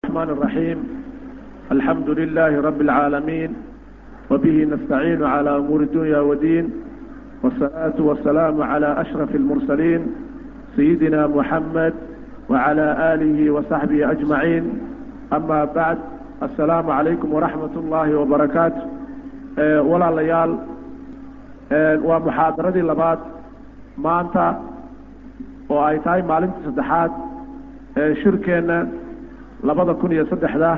الرحمن الرحيم الحمد لله رب العالمين وبه نستعين على أمور الدنيا والدين والصلاة والسلام على أشرف المرسلين سيدنا محمد وعلى آله وصحبه أجمعين أما بعد السلام عليكم ورحمة الله وبركاته أه ولا ليال أه ومحاضرة لبات maanta oo ay tahay maalintii saddexaad ee shirkeenna labada kun iyo saddexda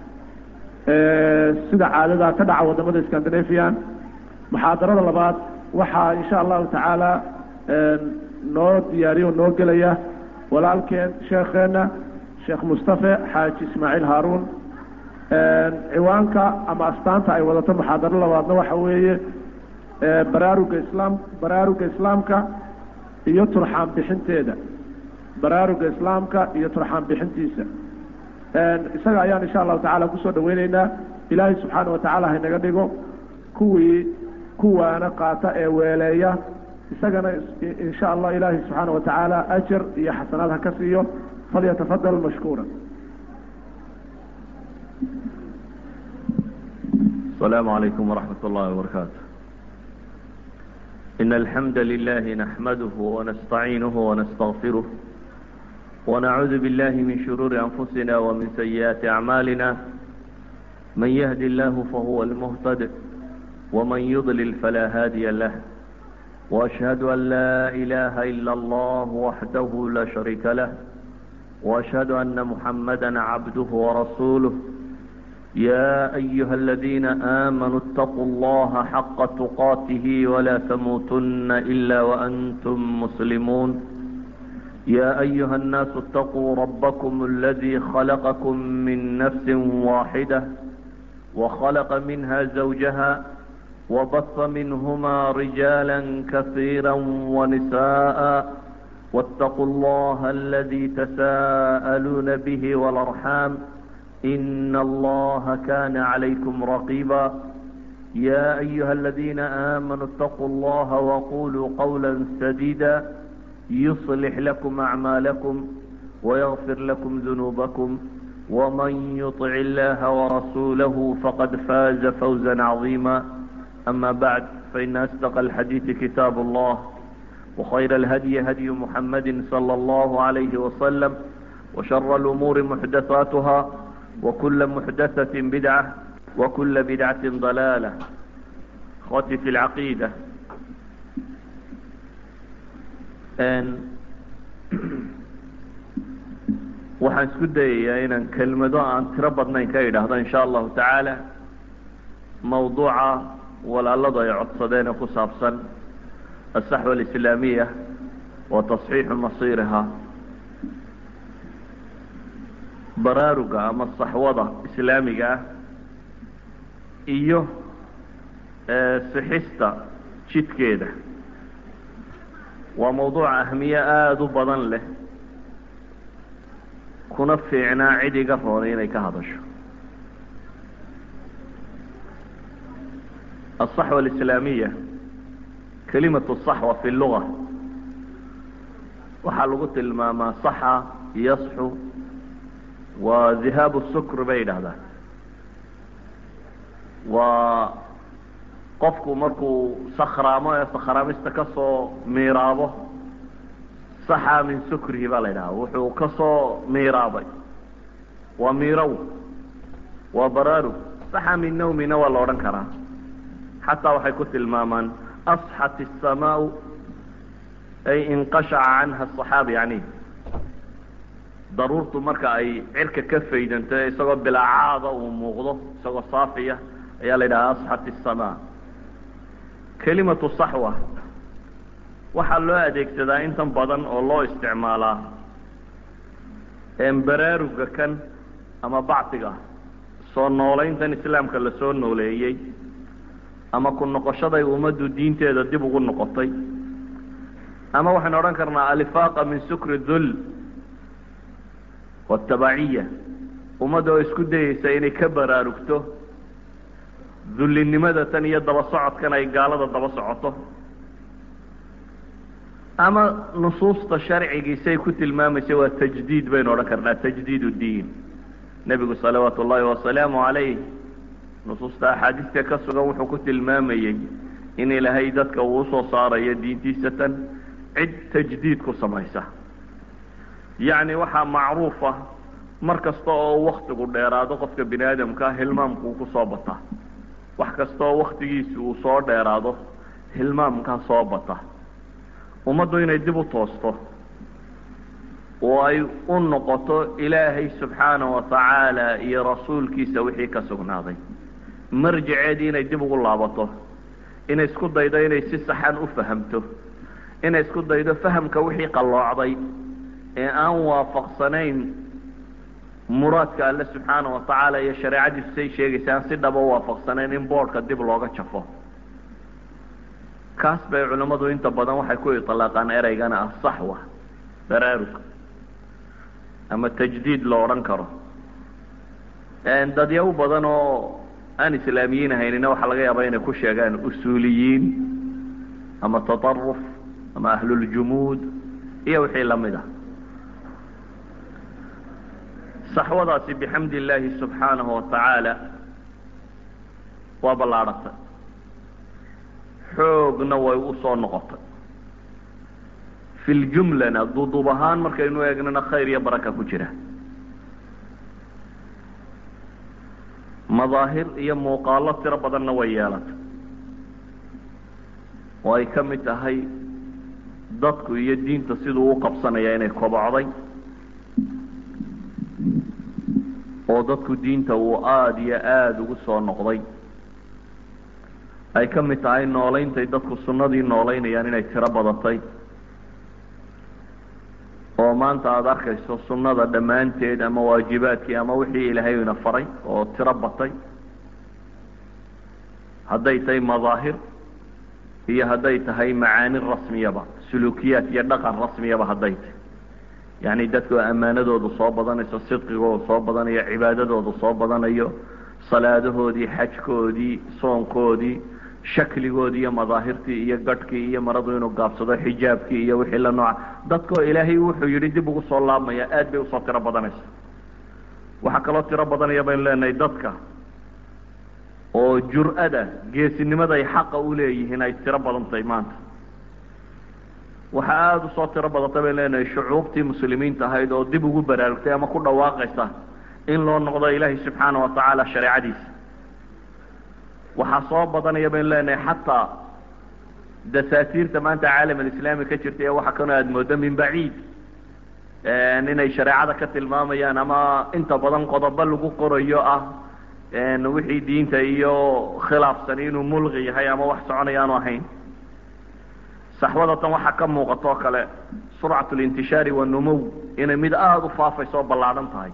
sida caadada ka dhaca wadamada scandinavian muxaadarada labaad waxaa insha allahu tacaala noo diyaariyo noo gelaya walaalkeen sheekheena sheekh mustafe xaaji ismaaciil haaruun ciwaanka ama astaanta ay wadato muxaadaro labaadna waxa weeye baraaruga islaam baraaruga islaamka iyo turxaan bixinteeda baraaruga islaamka iyo turxaan bixintiisa isaga ayaan insha allahu tacala kusoo dhaweyneynaa ilaahay subxaana watacaala haynaga dhigo kuwii kuwaana qaata ee weeleeya isagana insha allah ilaahay subxaana watacaala ajar iyo xasanaad ha ka siiyo falyatafadal mashkuura السلام عليكم ورحمة الله وبركاته إن الحمد لله نحمده ونستعينه ونستغفره ونعوذ بالله من شرور أنفسنا ومن سيئات أعمالنا من يهد الله فهو المهتد ومن يضلل فلا هادي له وأشهد أن لا إله إلا الله وحده لا شريك له وأشهد أن محمدا عبده ورسوله يا أيها الذين آمنوا اتقوا الله حق تقاته ولا تموتن إلا وأنتم مسلمون يا أيها الناس اتقوا ربكم الذي خلقكم من نفس واحدة وخلق منها زوجها وبث منهما رجالا كثيرا ونساء واتقوا الله الذي تساءلون به والأرحام إن الله كان عليكم رقيبا يا أيها الذين آمنوا اتقوا الله وقولوا قولا سديدا يصلح لكم أعمالكم ويغفر لكم ذنوبكم ومن يطع الله ورسوله فقد فاز فوزا عظيما أما بعد فإن أصدق الحديث كتاب الله وخير الهدي هدي محمد صلى الله عليه وسلم وشر الأمور محدثاتها وكل محدثة بدعة وكل بدعة ضلالة اخوتي في العقيدة waxaan isku dayayaa inaan kelmado aan tiro badnayn ka idhaahdo insha allahu tacaala mawduuca walaaladu ay codsadeen ee ku saabsan aلsaxwa alislaamiya wa tasxiixu masiiriha baraaruga ama saxwada islaamiga ah iyo sixista jidkeeda waa mawduuc ahmiye aada u badan leh kuna fiicnaa cid iga roonay inay ka hadasho aلصaxwa alislaamiya kelimatu صaxwa fi luga waxaa lagu tilmaamaa saxa yasxu waa dhihaabu sukr bay yidhaahdaan waa qofku markuu sakhraamo ee sakhraamista ka soo miiraabo saxa min sukrihi baa la yidhaha wuxuu ka soo miiraabay waa miirow waa baraarug saxa min nawmina waa la odhan karaa xataa waxay ku tilmaamaan asxat الsamaau ay inqashaca canha الصaxaaba yani daruurtu marka ay cirka ka faydanto isagoo bilaacaada uu muuqdo isagoo saafiya ayaa la yidhaha asxat الsamaa kelimatu saxwa waxaa loo adeegsadaa intan badan oo loo isticmaalaa baraaruga kan ama bacdiga soo noolayntan islaamka lasoo nooleeyey ama ku noqoshaday ummaddu diinteeda dib ugu noqotay ama waxaynu odhan karnaa alifaaqa min sukri dul watabaciya ummadda oo isku dayeysa inay ka baraarugto dullinimada tan iyo daba socodkan ay gaalada daba socoto ama nusuusta sharcigiisay ku tilmaamaysa waa tajdiid baynu odhan karnaa tajdiid diin nebigu salawaatu ullaahi wasalaamu calayh nusuusta axaadiista ka sugan wuxuu ku tilmaamayey in ilaahay dadka uu usoo saarayo diintiisa tan cid tajdiid ku samaysa yacni waxaa macruufa mar kasta oo waktigu dheeraado qofka bini aadamkaa hilmaamkuu kusoo bataa wax kasta oo waktigiisi uu soo dheeraado hilmaamkaa soo bata ummaddu inay dib u toosto oo ay u noqoto ilaahay subxaana wa tacaala iyo rasuulkiisa wixii ka sugnaaday marjaceedii inay dib ugu laabato inay isku daydo inay si saxan u fahamto inay isku daydo fahamka wixii qalloocday ee aan waafaqsanayn muraadka alle subxaana wa tacaala iyo shareecadiisu say sheegaysa aan si dhaba u waafaqsanayn in boodhka dib looga jafo kaas bay culimmadu inta badan waxay ku itlaaqaan ereygana ah saxwa baraarug ama tajdiid lo odhan karo dadyaw badan oo aan islaamiyiin ahaynina waxaa laga yaabaa inay ku sheegaan usuuliyiin ama tataruf ama ahluljumuud iyo wixii lamid ah saxwadaasi bixamdi illaahi subxaanahu wa tacaala waa ballaadhatay xoogna way u soo noqotay fi ljumlana duduub ahaan markaynu eegnana khayr iyo baraka ku jira madaahir iyo muuqaalo tiro badanna way yeelatay oo ay ka mid tahay dadku iyo diinta siduu u qabsanaya inay kobocday oo dadku diinta uu aada iyo aada ugu soo noqday ay ka mid tahay noolayntay dadku sunnadii noolaynayaan inay tiro badatay oo maanta aada arkayso sunnada dhammaanteed ama waajibaadkii ama wixii ilaahay ina faray oo tiro batay hadday tahay madaahir iyo hadday tahay macaani rasmiyaba suluukiyaad iyo dhaqan rasmiyaba hadday tahay yacni dadku ammaanadoodu soo badanayso sidqigoodu soo badanayo cibaadadoodu soo badanayo salaadahoodii xajkoodii soonkoodii shakligoodii iyo madaahirtii iyo gadhkii iyo maradu inuu gaabsado xijaabkii iyo wixii la nooca dadkoo ilaahay wuxuu yidhi dib ugu soo laabmaya aad bay usoo tiro badanaysa waxaa kaloo tiro badanaya baynu leenahay dadka oo jur-ada geesinimaday xaqa u leeyihiin ay tiro badantahay maanta waxaa aada usoo tiro badantay baynu leenahay shucuubtii muslimiinta ahayd oo dib ugu baraarugtay ama ku dhawaaqaysa in loo noqdo ilaahay subxaana wa tacaala shareecadiisa waxaa soo badanaya baynu leenahay xataa dasaatiirta maanta caalam alislaami ka jirta ee waxa kanoo aada moodo min baciid inay shareecada ka tilmaamayaan ama inta badan qodobo lagu qorayo ah wixii diinta iyo khilaafsan inuu mulqi yahay ama wax soconaya aanu ahayn saxwadatan waxaa ka muuqato o kale surcat lintishaari wanumow inay mid aada u faafayso oo ballaadhan tahay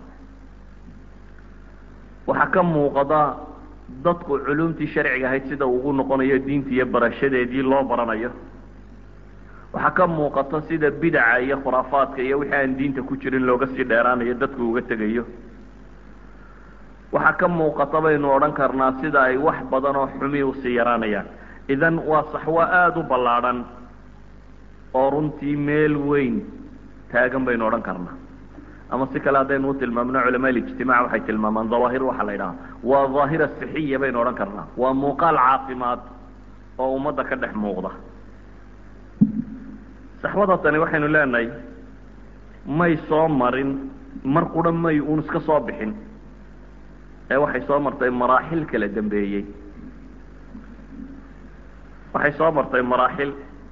waxaa ka muuqada dadku culumtii sharciga ahayd sida ugu noqonayo diinta iyo barashadeedii loo baranayo waxaa ka muuqata sida bidaca iyo khuraafaadka iyo wixii aan diinta ku jirin looga sii dheeraanayo dadku uga tegayo waxaa ka muuqata baynu odhan karnaa sida ay wax badan oo xumi usii yaraanayaan idan waa saxwo aada u ballaadhan oo runtii meel weyn taagan baynu odhan karnaa ama si kale haddaynu u tilmaamno culamaa ijtimac waxay tilmaamaan dawaahir waxaa la yidhaha waa daahira sixiya baynu odhan karnaa waa muuqaal caafimaad oo ummadda ka dhex muuqda saxwada tani waxaynu leenahay may soo marin mar qura may uun iska soo bixin ee waxay soo martay maraaxil kala dambeeyey waxay soo martay maraaxil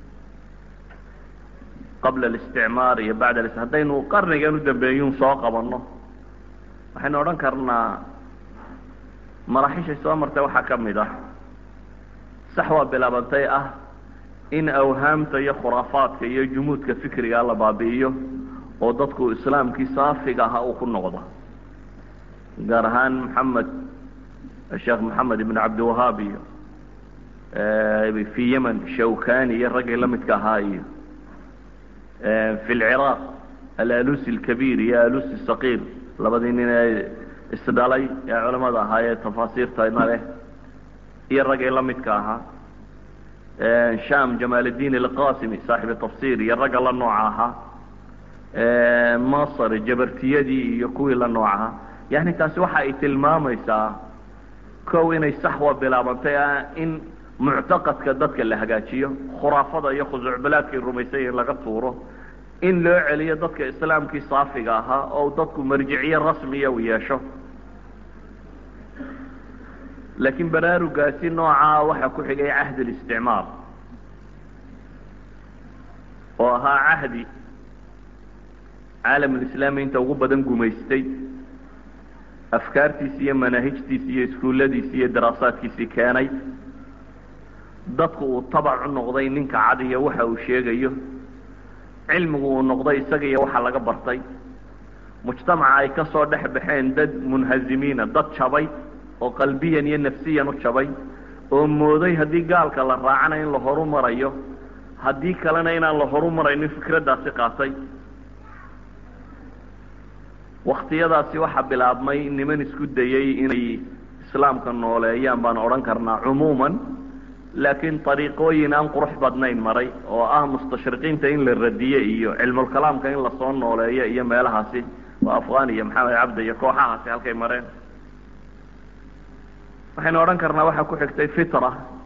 qabla alisticmaar iyo bacda al haddaynu qarnigan u dambeeyuun soo qabanno waxaynu odhan karnaa maraaxishay soo martay waxaa ka mid ah saxwa bilaabantay ah in awhaamta iyo khuraafaadka iyo jumuudka fikriga la baabi'iyo oo dadku islaamkii saafiga ahaa uu ku noqdo gaar ahaan maxamed sheekh maxamed ibn cabdiwahaab iyo fi yemen shawkani iyo raggii la midka ahaa iyo fi lciraaq alalusi alkabiir iyo alusi saqiir labadii nin ee isdhalay ee culamada ahaa ee tafaasiirtana leh iyo raggii la midka ahaa sham jamaal اdin alqasimi saaxibi tafsir iyo ragga la nooca ahaa masr jabartiyadii iyo kuwii la nooc ahaa yani taasi waxa ay tilmaamaysaa kow inay saxwa bilaabantay in muctaqadka dadka la hagaajiyo khuraafada iyo khusuucbalaadkay rumaysay in laga tuuro in loo celiyo dadka islaamkii saafiga ahaa oo dadku marjiciye rasmiya u yeesho laakiin baraarugaasi noocaa waxaa ku xigay cahdi listicmaar oo ahaa cahdi caalamulislaami inta ugu badan gumaystay afkaartiisi iyo manaahijtiisi iyo iskuulladiisi iyo daraasaadkiisii keenay dadku uu tabac u noqday ninka cad iyo waxa uu sheegayo cilmigu uu noqday isaga iyo waxa laga bartay mujtamaca ay ka soo dhex baxeen dad munhazimiina dad jabay oo qalbiyan iyo nafsiyan u jabay oo mooday haddii gaalka la raacana in la horu marayo haddii kalena inaan la horu maraynin fikraddaasi qaatay waktiyadaasi waxaa bilaabmay niman isku dayey inay islaamka nooleeyaan baan odhan karnaa cumuuman laakiin ariiqooyin aan qurux badnayn maray oo ah mustashriqiinta in la radiye iyo cilmulkalaamka in lasoo nooleeyo iyo meelahaasi waa afghan iyo maxamed cabdi iyo kooxahaasi halkay mareen waxaynu odhan karnaa waxaa ku xigtay fitra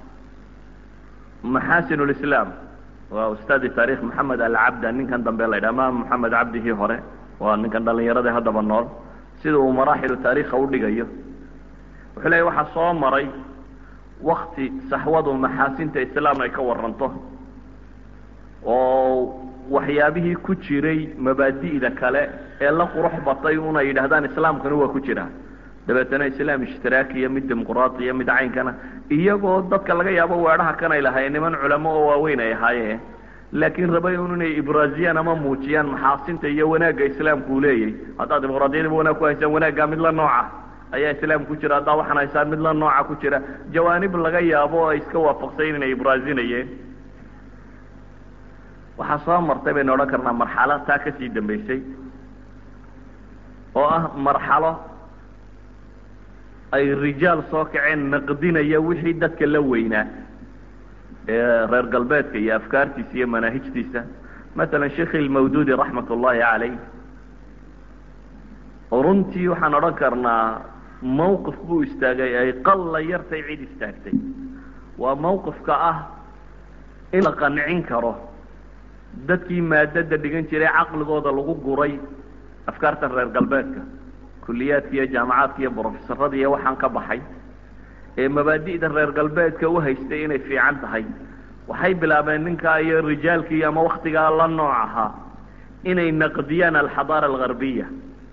maxasin lislaam waa ustaadi taarikh maxamed alcabda ninkan dambe la ydhaha ma maxamed cabdihii hore waa ninkan dhalinyarada haddaba nool sida uu maraaxilu taarikha udhigayo wuxuu leeya waxaa soo maray wakti saxwadu maxaasinta islaam ay ka waranto oo waxyaabihii ku jiray mabaadi'da kale ee la qurux batay una yidhahdaan islaamkana waa ku jira dabeetana islaam ishtiraakiya mid dimuqraatiya mid caynkana iyagoo dadka laga yaabo weedhaha kanay lahayn niman culamo oo waaweyn ay ahaayeen laakiin rabay un inay ibraaziyaan ama muujiyaan maxaasinta iyo wanaagga islaamku uu leeyahy haddaad dimuqraadiyadaba wanaag ku haysaan wanaaggaa mid la nooca ayaa islaamka ku jira haddaa waxaan haysaan mid la nooca ku jira jawaanib laga yaabo oo ay iska waafaqsayn inay ibraazinayeen waxaa soo martay baynu odhan karnaa marxalo taa kasii dambaysay oo ah marxalo ay rijaal soo kaceen naqdinaya wixii dadka la weynaa ee reer galbeedka iyo afkaartiisa iyo manaahijtiisa masalan sheikh ilmawdudi raxmat ullahi caleyh runtii waxaan odhan karnaa mawqif buu istaagay ay qalla yartay cid istaagtay waa mawqifka ah in la qancin karo dadkii maadada dhigan jiray caqligooda lagu guray afkaarta reer galbeedka kuliyaadka iyo jaamacaadka iyo brofesorada iyo waxaan ka baxay ee mabaadi'da reer galbeedka u haystay inay fiican tahay waxay bilaabeen ninkaa iyo rijaalkii ama waktigaa la nooc ahaa inay naqdiyaan alxadaara algarbiya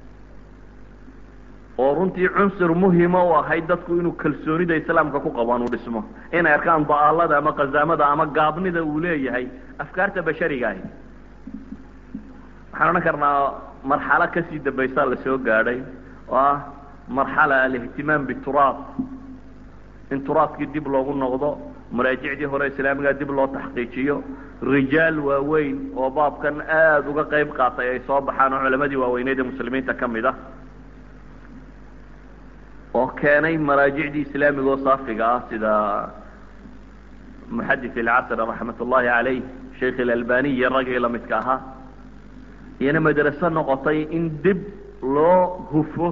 oo runtii cunsur muhima u ahayd dadku inuu kalsoonida islaamka ku qabaan uu dhismo inay arkaan da'aalada ama qazaamada ama gaabnida uu leeyahay afkaarta bashariga ahi waxaan odhan karnaa marxalo kasii dambaysaa la soo gaadhay oo ah marxala alihtimaam bituraab in turaabkii dib loogu noqdo maraajicdii hore islaamiga dib loo taxqiijiyo rijaal waaweyn oo baabkan aada uga qayb qaatay ay soo baxaan oo culamadii waaweyneed ee muslimiinta ka mid ah oo keenay maraajicdii islaamiga oo saafiga ah sida muxadis ilcasr raxmat ullahi caleyh sheikh ilalbani iyo raggii lamidka ahaa iyana madraso noqotay in dib loo hufo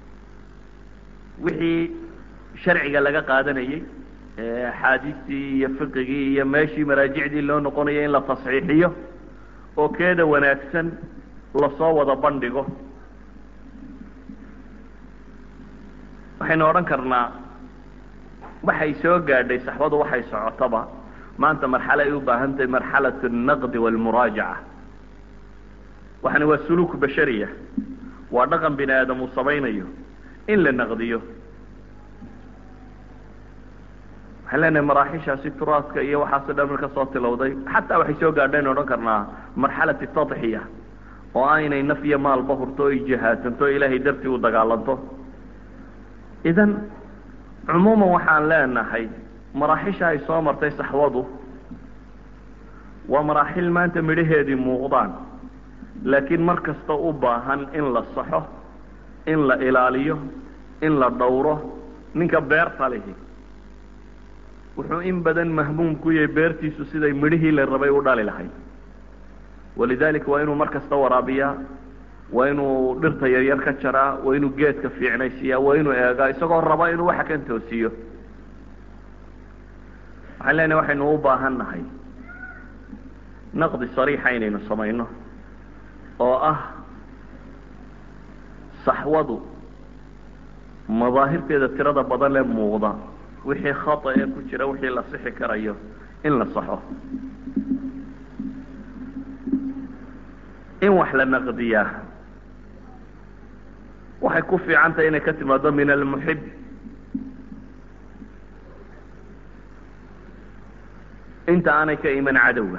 wixii sharciga laga qaadanayey axaadiistii iyo fiqigii iyo meeshii maraajicdii loo noqonayay in la tasxiixiyo oo keeda wanaagsan lasoo wada bandhigo waxaynu odhan karnaa waxay soo gaadhay saxbadu waxay socotaba maanta marxalo ay u baahan tahay marxalat alnaqdi walmuraajaca waxani waa suluuk bashariya waa dhaqan bini aadam uu samaynayo in la naqdiyo waxaan leenahay maraaxishaasi turaadka iyo waxaaso dhan marka soo tilowday xataa waxay soo gaadhaynu odhan karnaa marxalati tadxiya oo ah inay naf iyo maalba hurto o ay jihaasanto o ilaahay dartii u dagaalanto idan cumuuman waxaan leenahay maraaxisha ay soo martay saxwadu waa maraaxil maanta midhaheedii muuqdaan laakiin mar kasta u baahan in la saxo in la ilaaliyo in la dhowro ninka beerta lihi wuxuu in badan mahmuum ku yahay beertiisu siday midhihii la rabay u dhali lahayd walidalika waa inuu mar kasta waraabiyaa waa inuu dhirta yaryar ka jaraa waa inuu geedka fiicnaysiiyaa waa inuu eegaa isagoo raba inuu waxa kan toosiyo waxaan leenahay waxaynu u baahan nahay naqdi sariixa inaynu samayno oo ah saxwadu madaahirteeda tirada badan ee muuqda wixii khata ee ku jira wixii la sixi karayo in la saxo in wax la naqdiyaa waxay ku fiican tahay inay ka timaado min almuxib inta aanay ka iman cadowga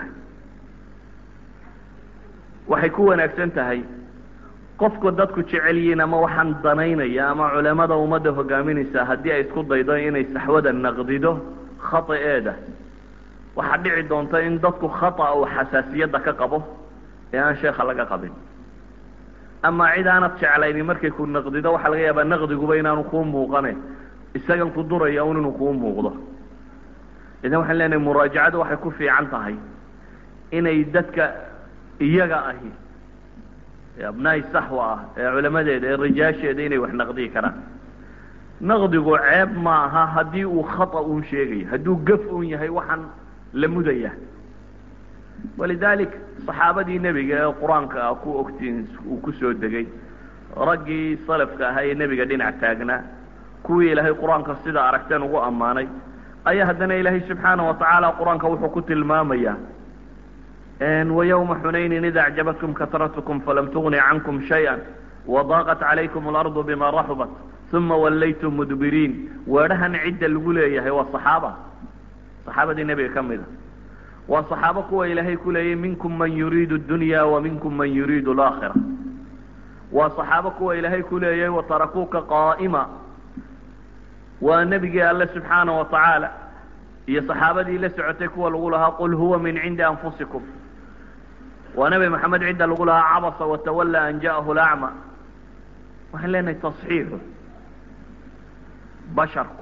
waxay ku wanaagsan tahay qofku dadku jecel yihiin ama waxaan danaynaya ama culamada ummadda hogaaminaysa haddii ay isku daydo inay saxwada naqdido khataeeda waxaa dhici doonta in dadku khata uu xasaasiyadda ka qabo ee aan sheekha laga qabin ama cid aanad jeclayni markay ku naqdido waxaa laga yaabaa naqdiguba inaanu kuu muuqane isagan ku duraya un inuu kuu muuqdo idan waxaan leenahay muraajacadu waxay ku fiican tahay inay dadka iyaga ahi ee abnaa'i saxwa ah ee culamadeeda ee rijaasheeda inay wax naqdiyi karaan naqdigu ceeb ma aha haddii uu khata uun sheegayo hadduu gaf uun yahay waxaan la mudaya walidalik saxaabadii nebiga ee qur-aanka ah ku ogtiin uu kusoo degay raggii salafka ahaa ee nebiga dhinac taagnaa kuwii ilaahay qur-aanka sida aragteen ugu ammaanay ayaa haddana ilaahay subxaana watacaala qur-aanka wuxuu ku tilmaamayaa وyومa xunayni id أعjabatkum karatkum falam tugni cankum شhayئa وضاqت عalaykum الأrض bima raxubat ثuma walaytum mdbiriin weedhahan cidda lagu leeyahay waa صaxaaba صaxaabadii nebiga ka mida waa صaxaabo kuwa ilaahay ku leeyay minkum man yuriid الdunya وminkum man yuriid الآkhirة waa صaxaabo kuwa ilaahay ku leeyay وtarakuuka qاa'ma waa nebigii alle subxaana وataعaalى iyo صaxaabadii la socotay kuwa lagu lahaa qul huwa min cindi anfusikum waa nebi maxamed cidda lagu lahaa cabasa watawalla an ja'ahu lacma waxaan leenahay tasxiixu basharku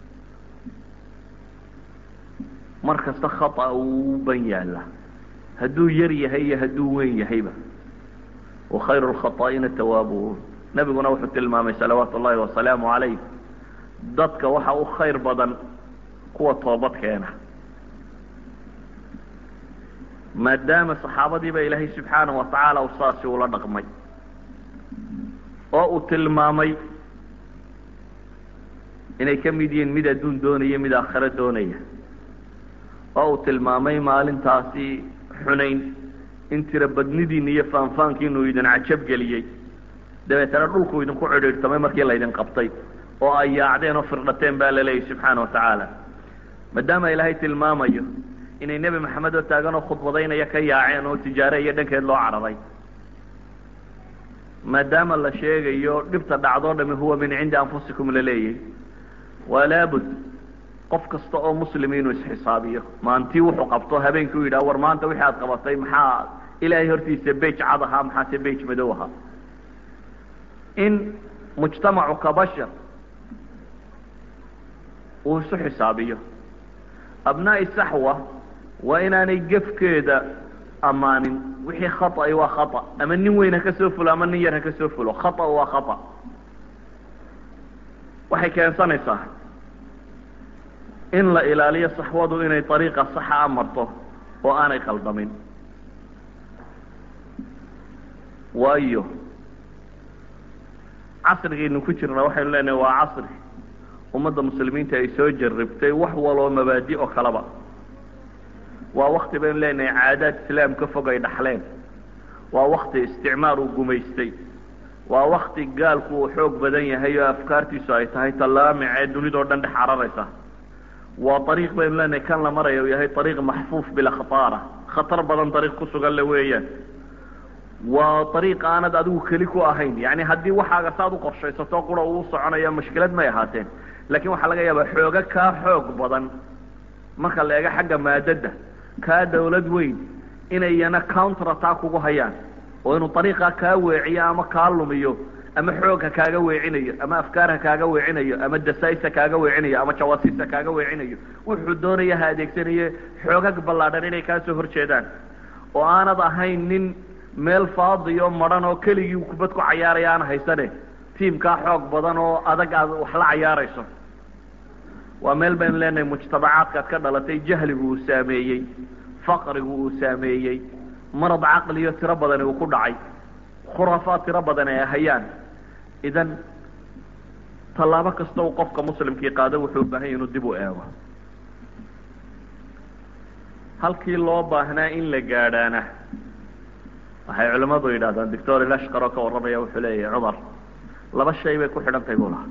mar kasta khata uu ban yaala hadduu yar yahay iyo hadduu weyn yahayba wakhayru lkhaطaa'ina tawaabuun nebiguna wuxuu tilmaamay salawaatu ullahi wasalaamu calayh dadka waxa u khayr badan kuwa toobad keena maadaama saxaabadiiba ilaahay subxaana wa tacaala u saasi ula dhaqmay oo uu tilmaamay inay ka mid yihiin mid adduun doonaya mid aakhiro doonaya oo uu tilmaamay maalintaasi xunayn in tira badnidiina iyo faanfaankiinu idin cajab geliyey dabeetana dhulku idinku cidhiidhtamay markii laydin qabtay oo ay yaacdeen oo firdhateen baa la leeyahy subxaana wa tacaala maadaama ilaahay tilmaamayo inay nebi maxamed oo taagan oo khudbadaynaya ka yaaceen oo tijaare iyo dhankeed loo cararay maadaama la sheegayo dhibta dhacdoo dhami huwa min cindi anfusikum la leeyahy waa laabud qof kasta oo muslim inuu isxisaabiyo maantii wuxuu qabto habeenkii u yidhaha war maanta wixii aad qabatay maxaa ilaahay hortiisa bej cad ahaa maxaase bej madow ahaa in mujtamacu ka bashar uu isu xisaabiyo abnaa'i saxwa waa inaanay gefkeeda ammaanin wixii khata'i waa khata ama nin weyn ha ka soo fulo ama nin yar ha ka soo fulo khata waa khata waxay keensanaysaa in la ilaaliyo saxwadu inay ariiqa saxa a marto oo aanay qaldamin waayo casrigaynu ku jirna waxaynu leenahay waa casri ummadda muslimiinta ay soo jarribtay wax waloo mabaadi oo kaleba waa wakti baynu leenahay caadaad islaam ka fog ay dhaxleen waa wakti isticmaar uu gumaystay waa wakti gaalku uu xoog badan yahay oo afkaartiisu ay tahay tallaamicee dunidao dhan dhex cararaysa waa ariiq baynu leenahay kan la maraya uu yahay ariiq maxfuuf bilkhataara khatar badan ariiq ku sugan le weeyaan waa ariiq aanad adigu keli ku ahayn yani haddii waxaaga saad u qorshaysato qura uu soconaya mushkilad may ahaateen lakin waxaa laga yaabaa xooga kaa xoog badan marka la eego xagga maadada kaa dawlad weyn inay iyana counter attack ugu hayaan oo inuu ariiqa kaa weeciyo ama kaa lumiyo ama xoog ha kaaga weecinayo ama afkaar ha kaaga weecinayo ama dasais ha kaaga weecinayo ama jawasiis ha kaaga weecinayo wuxuu doonaya ha adeegsanaye xoogag ballaadhan inay kaa soo horjeedaan oo aanad ahayn nin meel faadiyo madhan oo keligii kubad ku cayaaraya aan haysane tiimkaa xoog badan oo adag aad wax la cayaarayso waa meel baynu leenahay mujtamacaadkaad ka dhalatay jahligu uu saameeyey faqrigu uu saameeyey marad caqliyo tiro badani uu ku dhacay khuraafaad tiro badan ay hayaan idan tallaabo kasta uu qofka muslimkii qaado wuxuu u baahan yahy inuu dib u eego halkii loo baahnaa in la gaadhaana waxay culimmadu yidhahdaan doctor ilashkar oo ka warramaya wuxuu leeyahay cumar laba shay bay ku xidhan tahay buu lahaa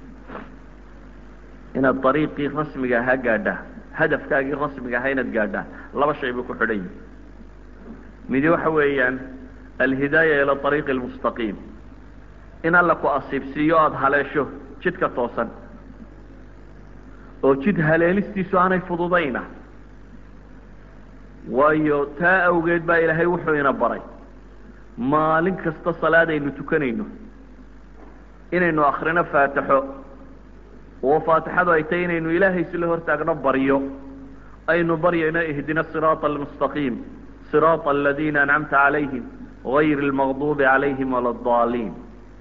inaad dariiqii rasmiga ahaa gaadhaa hadafkaagii rasmiga ahaa inaad gaadhaa laba shay bay ku xidhan yihin midi waxa weeyaan alhidaaya ila ariiqi almustaqiim in alla ku asiibsiiyo aada haleesho jidka toosan oo jid haleelistiisu aanay fududayna waayo taa awgeed baa ilaahay wuxuu ina baray maalin kasta salaad aynu tukanayno inaynu akrino faatixo oo faatixadu ay tahay inaynu ilaahay sila hortaagno baryo aynu baryayno ihdina siraata almustaqiim siraata aladiina ancamta calayhim gayri lmaqduubi calayhim wala adaliin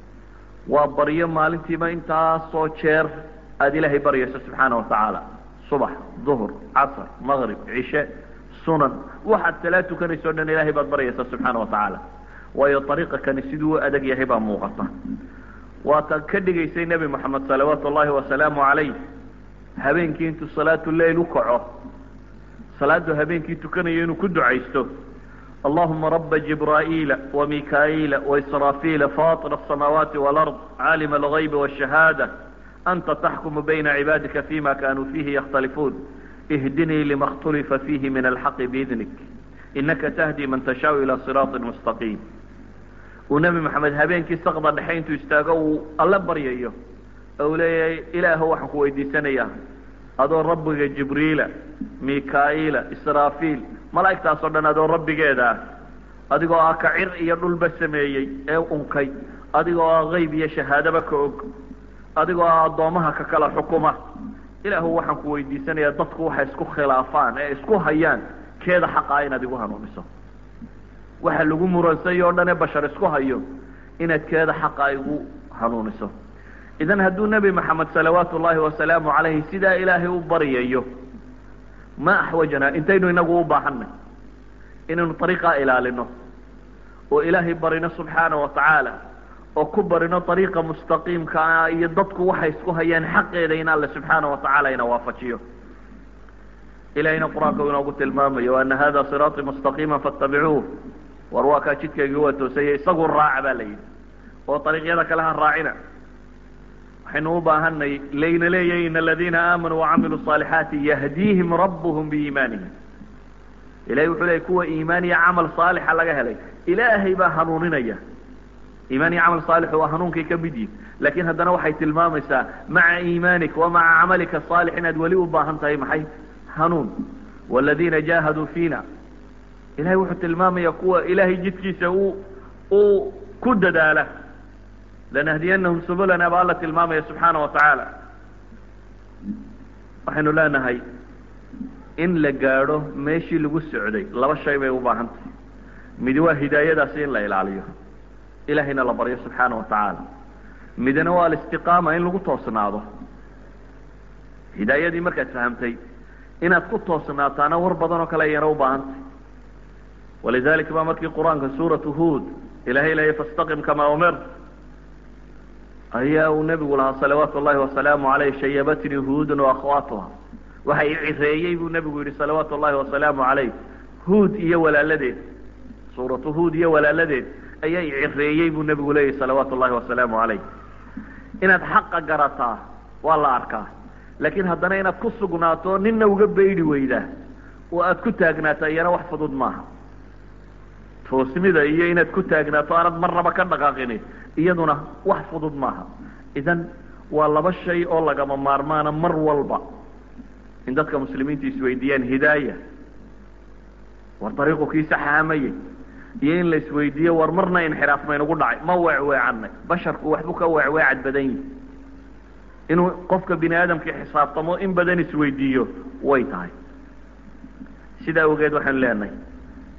waa baryo maalintiiba intaasoo jeer aada ilaahay baryayso subxaana watacaala subax duhur casr maqrib cishe sunan waxaad salaad tukanayso o dhan ilahay baad baryaysa subxaana watacaala waayo ariiqa kani siduu u adag yahay baa muuqata waataad ka dhigaysay nebi moxamed salawaatu ullahi wasalaamu calayh habeenkii intuu salaatu leil u kaco salaadu habeenkii tukanayo inuu ku ducaysto allahuma raba jibraa'iila wamikaa'iila waisraafiila faطir asamaawaati walard caalima algaybi wاshahaada anta taxkumu bayna cibaadika fima kanuu fiihi yakhtalifuun ihdinii lima اkhtulifa fiihi min alxaqi biidnik inaka tahdi man tashaau ila siraaطi mustaqiim uu nebi maxamed habeenkii sakda dhexe intuu istaago uu alle baryayo ou leeyahay ilaahu waxaan ku weydiisanayaa adoo rabbiga jibriila mikaa'iila israafiil malaa'igtaas oo dhan adoo rabbigeeda ah adigoo ah ka cir iyo dhulba sameeyey ee unkay adigoo ah qayb iyo shahaadaba ka og adigoo ah addoomaha ka kala xukuma ilaahu waxaan ku weydiisanayaa dadku waxay isku khilaafaan ee isku hayaan keeda xaqaa inaad igu hanuuniso waxa lagu muransayo o dhan ee bashar isku hayo inaad keeda xaqa igu hanuuniso idan hadduu nebi maxamed salawaatu ullahi wasalaamu calayhi sidaa ilaahay u baryayo ma axwajanaa intaynu inagu u baahanay inaynu ariiqaa ilaalino oo ilaahay barino subxaana wa tacaala oo ku barino ariiqa mustaqiimka iyo dadku waxay isku hayaan xaqeeda in alle subxaana wa tacaala ina waafajiyo ilahayna qur-aanka inoogu tilmaamayo ana hada siraaطii mustaqiima faاtabicuuh war waa kaa jidkaygii waa toosaya isagu raaca ba la yidhi oo ariiqyada kale ha raacina waxaynu u baahanay layna leeyahy in aladiina aamanuu wacamiluu صaalixaati yahdiihim rabuhum biiimaanihim ilahay wuxuu leeyay kuwa iimaan iyo camal saalixa laga helay ilaahay baa hanuuninaya iimaan iyo camal saalixu waa hanuunkay ka mid yihin lakin haddana waxay tilmaamaysaa maca iimaanik wa maca camalika saalix inaad weli u baahan tahay maxay hanuun wاladiina jahaduu fiina ilahay wuxuu tilmaamaya kuwa ilaahay jidkiisa u uu ku dadaala lanahdiyanahum subulana baa alla tilmaamaya subxaana wa tacaala waxaynu leenahay in la gaadho meeshii lagu socday laba shay bay u baahan tahay midi waa hidaayadaasi in la ilaaliyo ilahayna la baryo subxaana wa tacaala midna waa alistiqaama in lagu toosnaado hidaayadii markaad fahamtay inaad ku toosnaataana war badan oo kale ayana u baahan tahay walidalika ba markii qur-aanka suuratu huod ilahay leeya fastaqim kamaa umir ayaa uu nebigu lahaa salawaatu ullahi wasalaamu aleyh shayabatnii huudun waakhawaatuha waxa i cireeyey buu nebigu yihi salawaatu ullahi wasalaamu caleyh huud iyo walaaladeed suuratu huud iyo walaaladeed ayaa i cireeyey buu nebigu leeyahy salawaatu ullahi wasalaamu caleyh inaad xaqa garataa waa la arkaa laakiin haddana inaad ku sugnaato nina uga beydhi weydaa oo aad ku taagnaataa iyana wax fudud maaha toosmida iyo inaad ku taagnaato aanad marnaba ka dhaqaaqini iyaduna wax fudud maaha idan waa laba shay oo lagama maarmaana mar walba in dadka muslimiinta isweydiiyaan hidaaya war dariiqu kii saxaamayey iyo in la isweydiiyo war marna inxiraaf maynagu dhacay ma weecweecanay basharku waxbuu ka weecweecad badan yihi inuu qofka bini aadamkii xisaabtamo in badan isweydiiyo way tahay sidaa awgeed waxaanu leenahay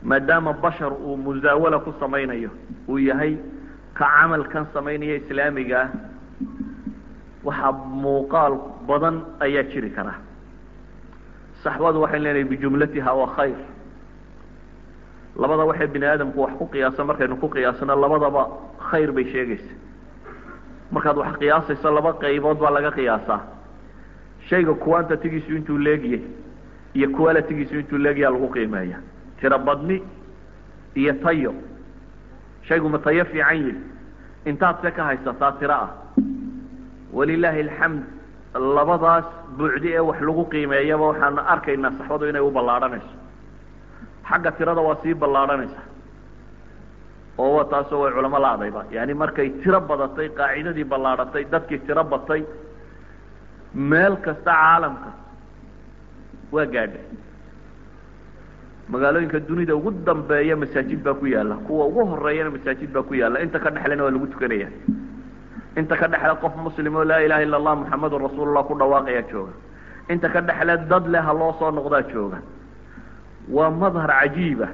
maadaama bashar uu musaawala ku samaynayo uu yahay ka camalkan samaynaya islaamiga ah waxaa muuqaal badan ayaa jiri kara saxbadu waxay leenahay bijumlatiha waa khayr labada waxay bini aadamku wax ku qiyaasa markaynu ku qiyaasano labadaba khayr bay sheegaysa markaad wax qiyaasayso laba qaybood baa laga qiyaasaa shayga quantitigiisu intuu leegyahay iyo qualitygiisu intuu leegyaha lagu qiimeeya tiro badni iyo tayo shaygu ma tayo fiican yihi intaad se ka haysataa tiro ah walilaahi alxamd labadaas buucdi ee wax lagu qiimeeyaba waxaan arkaynaa saxbadu inay u ballaadhanayso xagga tirada waa sii ballaadhanaysa oo wa taasoo way culamo la-dayba yani markay tiro badatay qaacidadii ballaadhatay dadkii tiro batay meel kasta caalamka waa gaadhay magaalooyinka dunida ugu dambeeya masaajid baa ku yaala kuwa ugu horeeyana masaajid baa ku yaala inta ka dhexlena waa lagu tukanaya inta ka dhexle qof muslim oo laa ilaha illa allah muxamadun rasuulullah ku dhawaaqaya jooga inta ka dhexle dad leh ha loo soo noqdaa jooga waa madhar cajiiba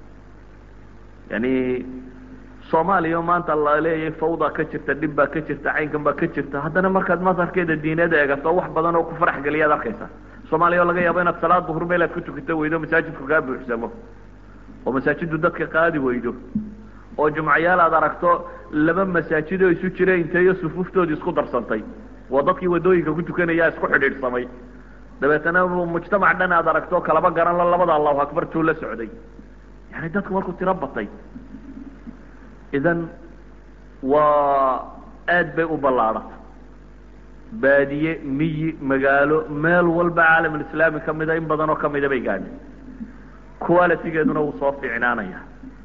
yani soomaaliya maanta la leeyahay fawda ka jirta dhib baa ka jirta caynkan baa ka jirta haddana markaad madharkeeda diineed eegato wax badan oo ku farax geliyaad arkaysa soomaaliya oo laga yaabo inaad salaad duhur meel aad ku tukato weydo masaajidku kaa buuxsamo oo masaajiddu dadka qaadi weydo oo jumcayaal aad aragto laba masaajid oo isu jira inteeyo sufuuftoodii isku darsantay waa dadkii wadooyinka ku tukanaya isku xidhiidhsamay dabeetana mujtamac dhan aad aragto kalaba garan la labada allahu akbar tuu la socday yani dadku markuu tiro batay idan waa aad bay u ballaadhata baadiye miyi magaalo meel walba caalamulislaami kamida in badan oo kamida bay gaadhay qualitygeeduna wuu soo fiicnaanaya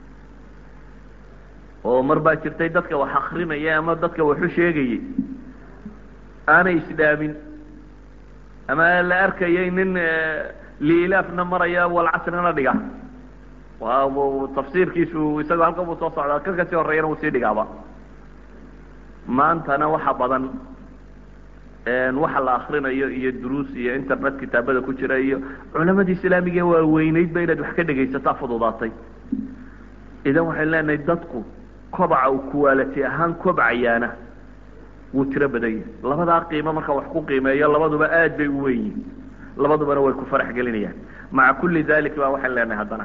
oo mar baa jirtay dadka wax akrinaya ama dadka waxu sheegayay aanay isdhaamin ama la arkayay nin liilaafna maraya walcasrina dhiga waa tafsiirkiisu isagoo halkan buu soo socdaa kan kasii horeeyana wuu sii dhigaaba maantana waxa badan waxa la akrinayo iyo duruus iyo internet kitaabada ku jira iyo culamadii islaamiga waa weyneydba inaad wax ka dhegaysataa fududaatay idan waxaynu leenahay dadku kobaca uu kuwaalati ahaan kobcayaana wuu tiro badan yahay labadaa qiimo marka wax ku qiimeeyo labaduba aad bay u weyn yihin labadubana way ku farax gelinayaan maca kulli dalik ba waxaynu leenahay haddana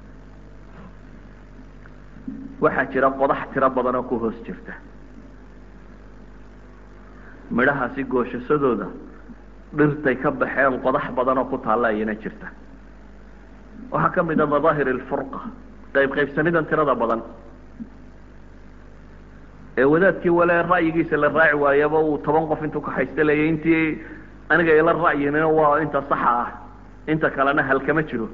waxaa jira qodax tiro badan oo ku hoos jirta midhahaasi gooshasadooda dhirtay ka baxeen qodax badan oo ku taalla ayana jirta waxaa ka mid a madaahir alfurqa qayb qaybsanidan tirada badan ee wadaadkii wale ra'yigiisa la raaci waayaba uu toban qof intuu kaxaysta leeyay intii aniga ila ra'yina waa inta saxa ah inta kalena halkama jiro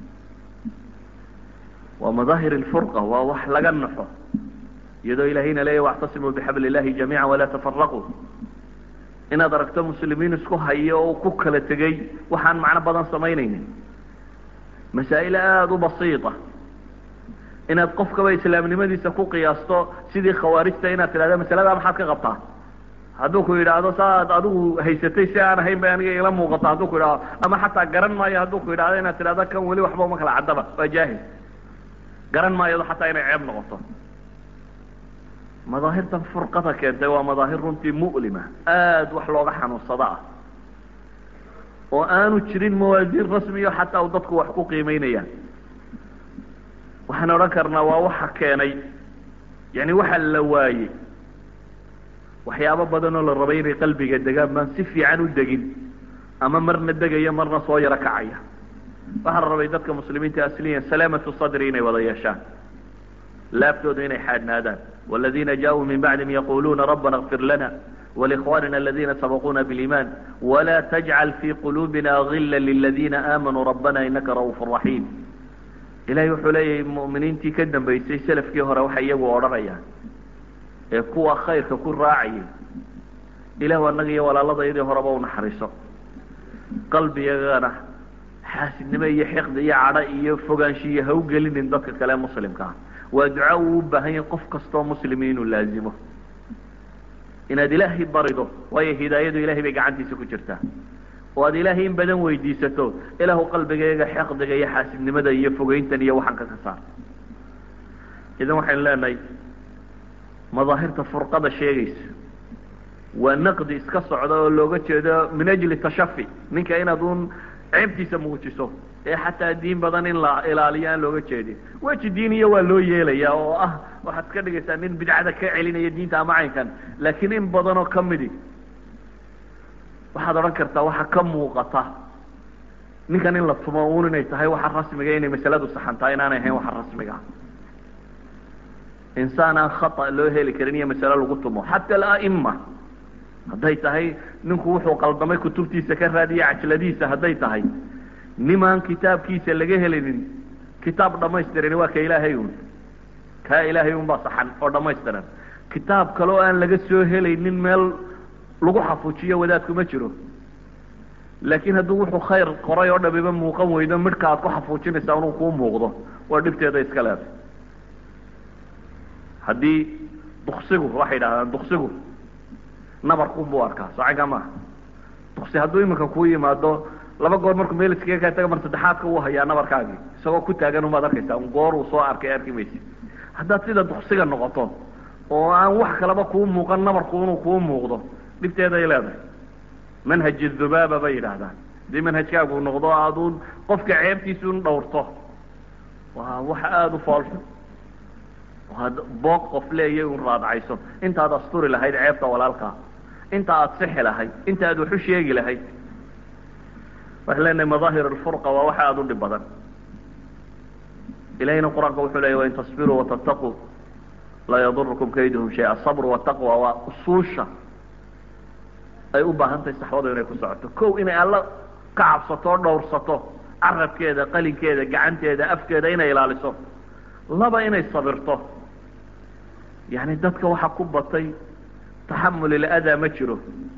waa madaahir alfurqa waa wax laga naxo iyadoo ilahayna leeya wactasimuu bixabli illahi jamiica walaa tafaraquu inaad aragto muslimiin isku hayo oo ku kala tegay waxaan macno badan samaynaynin masaa'il aada u basiita inaad qofkaba islaamnimadiisa ku qiyaasto sidii khawaarijta inaad tidhahda masaladaa maxaad ka qabtaa hadduu ku yidhaahdo saaad adigu haysatay si aan ahayn bay aniga ila muuqato hadduu ku yidhahdo ama xataa garan maayo hadduu ku yidhahdo inaad tidhahdo kan weli waxba uma kala caddaba waa jaahil garan maayado xataa inay ceeb noqoto madaahirtan furqada keentay waa madaahir runtii mu'lima aada wax looga xanuunsada ah oo aanu jirin mawaasiin rasmiyo xataa u dadku wax ku qiimeynayaan waxaan odhan karnaa waa waxa keenay yani waxa la waayey waxyaabo badan oo la rabay inay qalbiga degaan baan si fiican u degin ama marna degaya marna soo yaro kacaya waxaa la rabay dadka muslimiinta asliyan salaamatu sadri inay wada yeeshaan laaftooda inay xaadhnaadaan والذina jaءuu min bacdihim yaquluuna rabana اغfir lana وlإkhwanina اladina sabquna bاliman وla تجcal fي qulubina غila lلadina amanuu rabana inaka ra'uuf رaحيم ilahay wuxuu leeyahay mu'miniintii ka dambaysay selafkii hore waxay iyagu odhanayaan ee kuwa khayrka ku raacayay ilahu annaga iyo walaaladayadii horeba unaxariiso qalbigagana xaasidnimo iyo xiqdi iyo cadho iyo fogaanshiyo ha u gelinin dadka kale muslimka ah waa duca uu u baahan yahay qof kastoo muslimi inuu laazimo inaad ilaahay barido waayo hidaayadu ilahay bay gacantiisa ku jirtaa oo aad ilaahay in badan weydiisato ilaahu qalbigayga xeqdiga iyo xaasidnimada iyo fogeyntan iyo waxanka ka saar idan waxaynu leenahay madaahirta furqada sheegaysa waa naqdi iska socda oo looga jeedo min ajli tashafi ninka inaad uun ceebtiisa muujiso ee xataa diin badan in la ilaaliyo aan looga jeedin weji diiniya waa loo yeelaya oo ah waxaad iska dhigaysaa nin bidcada ka celinaya diinta ama caynkan laakiin in badanoo kamidi waxaad odhan kartaa waxa ka muuqata ninkan in la tumo uun inay tahay waxa rasmiga inay masaladu saxantaa inaanay ahayn waxa rasmiga insaan aan khata loo heli karin iyo masale lagu tumo xata alaima hadday tahay ninku wuxuu qaldamay kutubtiisa ka raadiya cajladiisa hadday tahay nimaan kitaabkiisa laga helinin kitaab dhamaystiran waa ka ilaahay un kaa ilaahay un baa saxan oo dhamaystiran kitaab kale oo aan laga soo helaynin meel lagu xafuujiyo wadaadku ma jiro laakiin hadduu wuxuu khayr qoray oo dhamiba muuqan weydo midhka aad ku xafuujinaysaa inuu kuu muuqdo waa dhibteeda iska leeday haddii duksigu waxay yidhahdaan duksigu nabarkun buu arkaa socaga maaha duksi hadduu iminka kuu yimaado laba goor markuu meel iskaga kaa taga mar saddexaadka uu hayaa nabarkaagii isagoo ku taagan umaad arkaysaa un goor uu soo arkay arki maysid haddaad sida duksiga noqoto oo aan wax kaleba kuu muuqan nabarku inuu kuu muuqdo dhibteeday leedahay manhaj dhubaaba bay yidhaahdaan haddii manhajkaagu noqdo aaduun qofka ceebtiisa un dhawrto waa wax aada u foolxun ad boog qof leeya un raadcayso intaad asturi lahayd ceebta walaalkaa inta aad sixi lahayd inta aad waxu sheegi lahayd waxaan leenahay madaahir alfurqa waa waxa aada u dhib badan ilahina qur-aanka wuxuu leeyay wain tasbiruu watataquu laa yadurukum kayduhum shay asabr wataqwa waa usuusha ay u baahan tahay saxwadu inay ku socoto kow inay alla ka cabsato o dhowrsato carabkeeda qalinkeeda gacanteeda afkeeda inay ilaaliso laba inay sabirto yani dadka waxaa ku batay taxamul iladaa ma jiro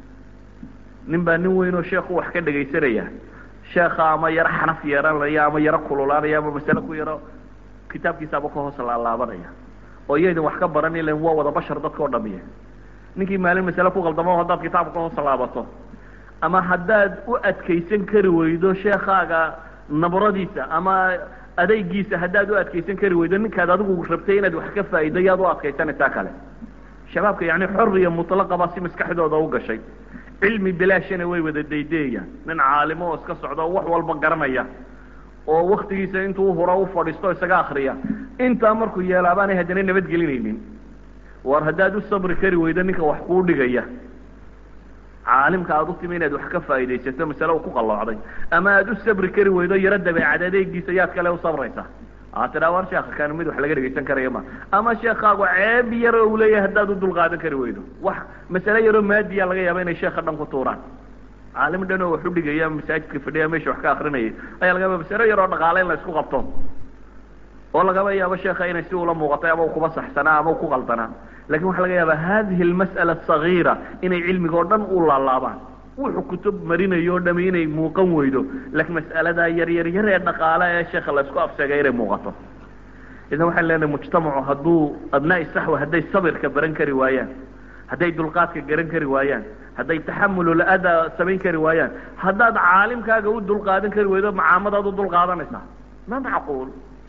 nin baa nin weyn oo sheekhu wax ka dhegaysanaya sheekha ama yaro xanaf yeeranaya ama yaro kululaanaya ama masale ku yaro kitaabkiisaaba ka hoos laalaabanaya oo iyaydin wax ka baran ilan waa wada bashar dadka o dhamiya ninkii maalin masale ku qaldamo haddaad kitaabka ka hoos laabato ama haddaad u adkaysan kari weydo sheekaaga nabradiisa ama adaygiisa haddaad u adkaysan kari weydo ninkaad adigu rabtay inaad wax ka faa'ido yaad u adkaysanaysaa kale shabaabka yani xoriya mutlaqa baa si maskaxdooda u gashay cilmi bilaashana way wada daydeeyaan nin caalimo oo iska socda oo wax walba garanaya oo waktigiisa intuu hura u fadhiisto isaga akriya intaa markuu yeelaabaanay haddana nabadgelinaynin war haddaad u sabri kari weydo ninka wax kuu dhigaya caalimka aad u timi inaad wax ka faa'idaysato masale uu ku qalloocday ama aad u sabri kari weydo yaro dabeecad adeegiisa yaad kale u sabraysaa aa tidhaa war sheekha kan mid wax laga dhegaysan karaya ma ama sheekaagu ceeb yaro uu leeyahay haddaad u dulqaadan kari weydo wax masale yaroo maadiya laga yaaba inay sheekha dhan ku tuuraan caalim dhan oo wax u dhigaya masaajidka fadhiya meesha wax ka akrinayay ayaa laga yaaba masale yaroo dhaqaale in la isku qabto oo lagaba yaabo sheekha inay si ula muuqatay ama kuba saxsanaa ama ku qaldanaa lakin waxaa laga yaaba hadihi almas'ala asagiira inay cilmiga oo dhan u laalaabaan wuxuu kutub marinayo o dhami inay muuqan weydo laakiin mas'aladaa yar yar yar ee dhaqaale ee sheekha la isku afsegay inay muuqato idan waxaan leenahay mujtamacu hadduu abnaa'i saxwa hadday sabirka baran kari waayaan hadday dulqaadka garan kari waayaan hadday taxamululaada samayn kari waayaan haddaad caalimkaaga u dulqaadan kari weydo macaamadaad u dulqaadanaysaa ma macquul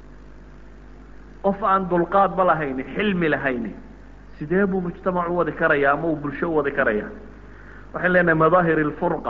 qof aan dulqaadba lahayni xilmi lahayni sidee buu mujtamac u wadi karaya ama uu bulsho u wadi karaya waxaan leenahay madaahir alfurqa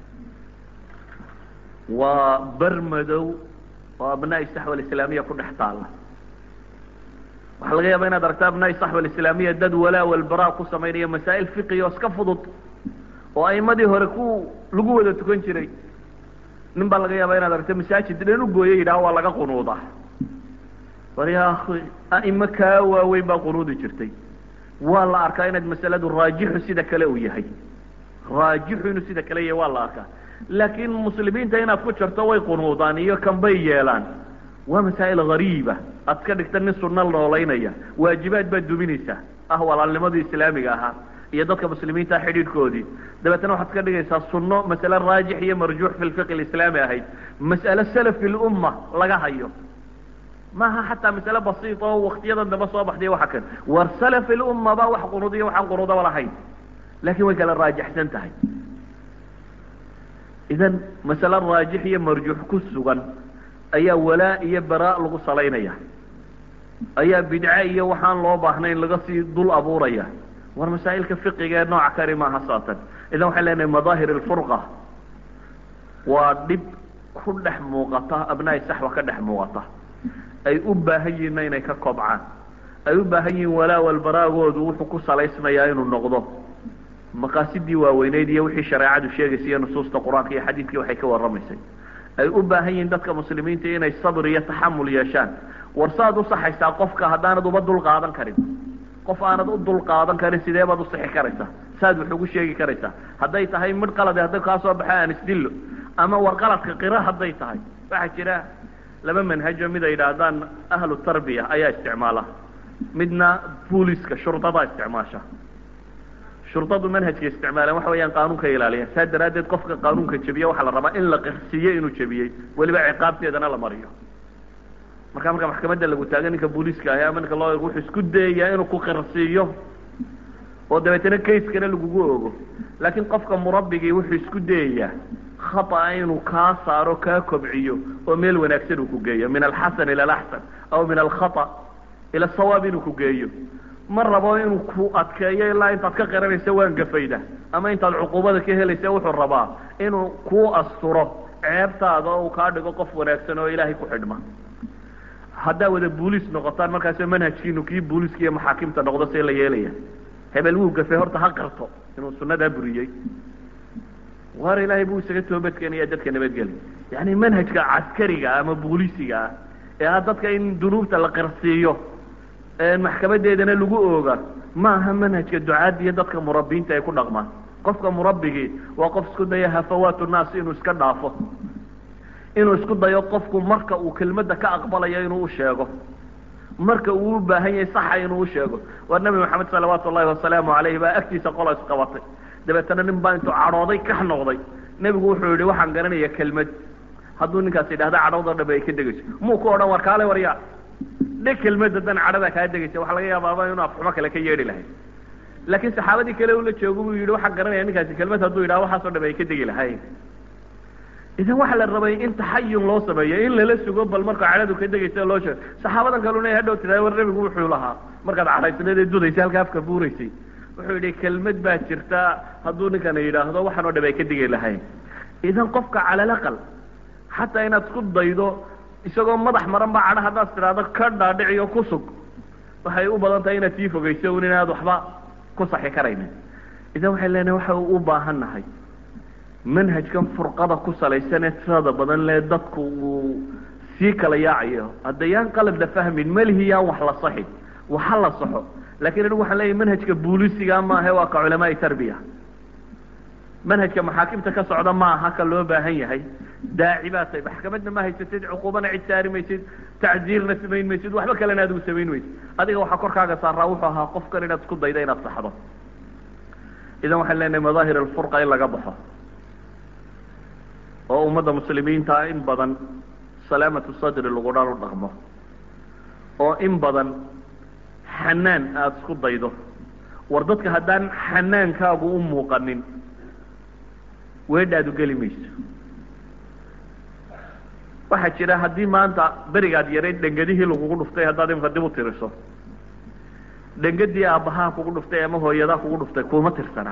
waa ber madow oo abnaa'i saxwa alislaamiya ku dhex taalla waxaa laga yaaba inaad aragto abnaa'i saxwa alislaamiya dad walaa walbaraa ku samaynaya masaa'il fiqiya oo iska fudud oo aimadii hore ku lagu wada tukan jiray nin baa laga yaaba inaad aragto masaajid dhan u gooya yidhaha waa laga qunuuda war ya akhi a'imo kaa waaweyn baa qunuudi jirtay waa la arkaa inaad masaladu raajixu sida kale uu yahay raajixu inuu sida kale yahay waa la arkaa laakiin muslimiinta inaad ku jarto way qunuudaan iyo kan bay yeelaan waa masaa'il gariiba aad ka dhigta nin sunna noolaynaya waajibaad baad duminaysaa ah walaalnimadii islaamiga ahaa iyo dadka muslimiinta xidhiidhkoodii dabeetna waxaad ka dhigaysaa sunno masale raajix iyo marjuux fi lfiqi alislaami ahayd mas'ale salafi lumma laga hayo maaha xataa masale basiita oo waktiyadan dambe soo baxday waxa kan war salafi lumma baa wax qunuudiya waxaan qunuudaba lahayn laakin way kala raajixsan tahay idan masale raajix iyo marjuux ku sugan ayaa walaa iyo baraa lagu salaynaya ayaa bidce iyo waxaan loo baahnayn laga sii dul abuuraya war masaa'ilka fiqiga ee nooca kani maaha saatan idan waxay leenahay madaahir alfurqa waa dhib ku dhex muuqata abnaai saxwa ka dhex muuqata ay u baahan yihiinna inay ka kobcaan ay u baahan yihiin walaa walbaraagoodu wuxuu ku salaysnayaa inuu noqdo maqaasidii waaweyneyd iyo wixii shareecadu sheegaysay iyo nusuusta qur-aanka iyo xadiidkii waxay ka warramaysay ay u baahan yihiin dadka muslimiinta inay sabr iyo taxamul yeeshaan war saaad u saxaysaa qofka haddaanad uba dul qaadan karin qof aanad u dul qaadan karin sidee baad usixi karaysaa saad wax ugu sheegi karaysaa hadday tahay midh qalade hadday kaa soo baxay aan isdillo ama war qaladka qira hadday tahay waxaa jira laba manhajo mid ay yidhaahdaan ahlu tarbiya ayaa isticmaala midna booliska shurdadaa isticmaasha shurdadu manhajka isticmaalaan waxa weeyaan qaanuunka ilaaliyaan saa daraaddeed qofka qaanuunka jebiya waxaa la rabaa in la qirsiiyo inuu jebiyey weliba ciqaabteedana la mariyo marka marka maxkamadda lagu taaga ninka booliiska ahi ama ninka loo wuxuu isku dayayaa inuu ku qirsiiyo oo dabeetana kayskana lagugu ogo laakiin qofka murabbigii wuxuu isku dayayaa khata inuu kaa saaro kaa kobciyo oo meel wanaagsan uu ku geeyo min alxasan ila alaxsan aw min alkhata ila asawaab inuu ku geeyo ma rabo inuu ku adkeeyo ilaa intaad ka qiranaysa waan gafayda ama intaad cuquubada ka helaysa wuxuu rabaa inuu kuu asturo ceebtaada oo uu kaa dhigo qof wanaagsan oo ilaahay ku xidhma haddaa wada booliis noqotaan markaasoo manhajkiinu kii booliiska iyo maxaakimta noqdo see la yeelaya hebel wuu gafay horta ha qarto inuu sunnadaa buriyey waar ilaahay buu isaga toobadkeenaya dadka nabadgeli yani manhajka caskariga ama booliisiga ah ee ah dadka in dunuubta la qirsiiyo maxkamadeedana lagu ooga ma aha manhajka ducaadda iyo dadka murabbiinta ay ku dhaqmaan qofka murabbigii waa qof isku daya hafawaatu naas inuu iska dhaafo inuu isku dayo qofku marka uu kelmadda ka aqbalayo inuu u sheego marka uu u baahan yahay saxa inuu u sheego waa nabi maxamed salawaatu ullahi wasalaamu calayhi baa agtiisa qola isqabatay dabeetana nin baa intuu cadhooday kax noqday nebigu wuxuu yihi waxaan garanaya kelmad hadduu ninkaas yidhahda cadhowda dhabe ay ka degayso muu ku odhan war kaale warya dhe kelmad haddana cadhadaa kaa degaysa waxa laga yaabaaba inuu afxumo kale ka yeedhi lahay laakiin saxaabadii kale ula joogo buu yidhi waxaan garanaya ninkaasi kelmad hadduu yidhaha waxaasoo dhabe ay ka degi lahayn idan waxaa la rabay in taxayun loo sameeyo in lala sugo bal marka cadhadu ka degaysa loo sheego saxaabadan kaluna hadhow tiraa war nebigu wuxuu lahaa markaad cadhaysneed ee dudaysay halka afka buuraysay wuxuu yidhi kelmad baa jirta hadduu ninkana yidhaahdo waxaan oo dhabe ay ka degi lahayn idan qofka calalaqal xataa inaad isku daydo isagoo madax maran baa cadha haddaad tidhaahdo ka dhaadhiciyo ku sug waxay u badan tahay inaad sii fogeyso un inaad waxba ku saxi karaynin idan waxay leenahay waxa u baahan nahay manhajkan furqada ku salaysan ee tirada badan lee dadku uu sii kala yaacayo haddayaan qalad la fahmin melihi yaan wax la saxin waxa la saxo lakin anigu waxaan leeyahy manhajka boolisiga maahe waa ka culamaai tarbiya manhajka maxaakimta ka socda ma aha ka loo baahan yahay daaci baa tahay maxkamadna ma haysatid cuquubana cid saari maysid tacdiirna samayn maysid waxba kalena adigu samayn maysid adiga waxaa korkaaga saaraa wuxuu ahaa qofkan inaad isku dayda inaad saxdo idan waxaan leenahay madaahir alfurqa in laga baxo oo ummadda muslimiinta in badan salaamatu sadri lagu dhan u dhaqmo oo in badan xanaan aada isku daydo war dadka haddaan xanaankaagu u muuqanin weedhaadu geli mayso waxaa jira haddii maanta berigaad yarayd dhengadihii lagugu dhuftay haddaad imka dib u tiriso dhengadii aabbahaa kugu dhuftay ama hooyadaa kugu dhuftay kuma tirsanaa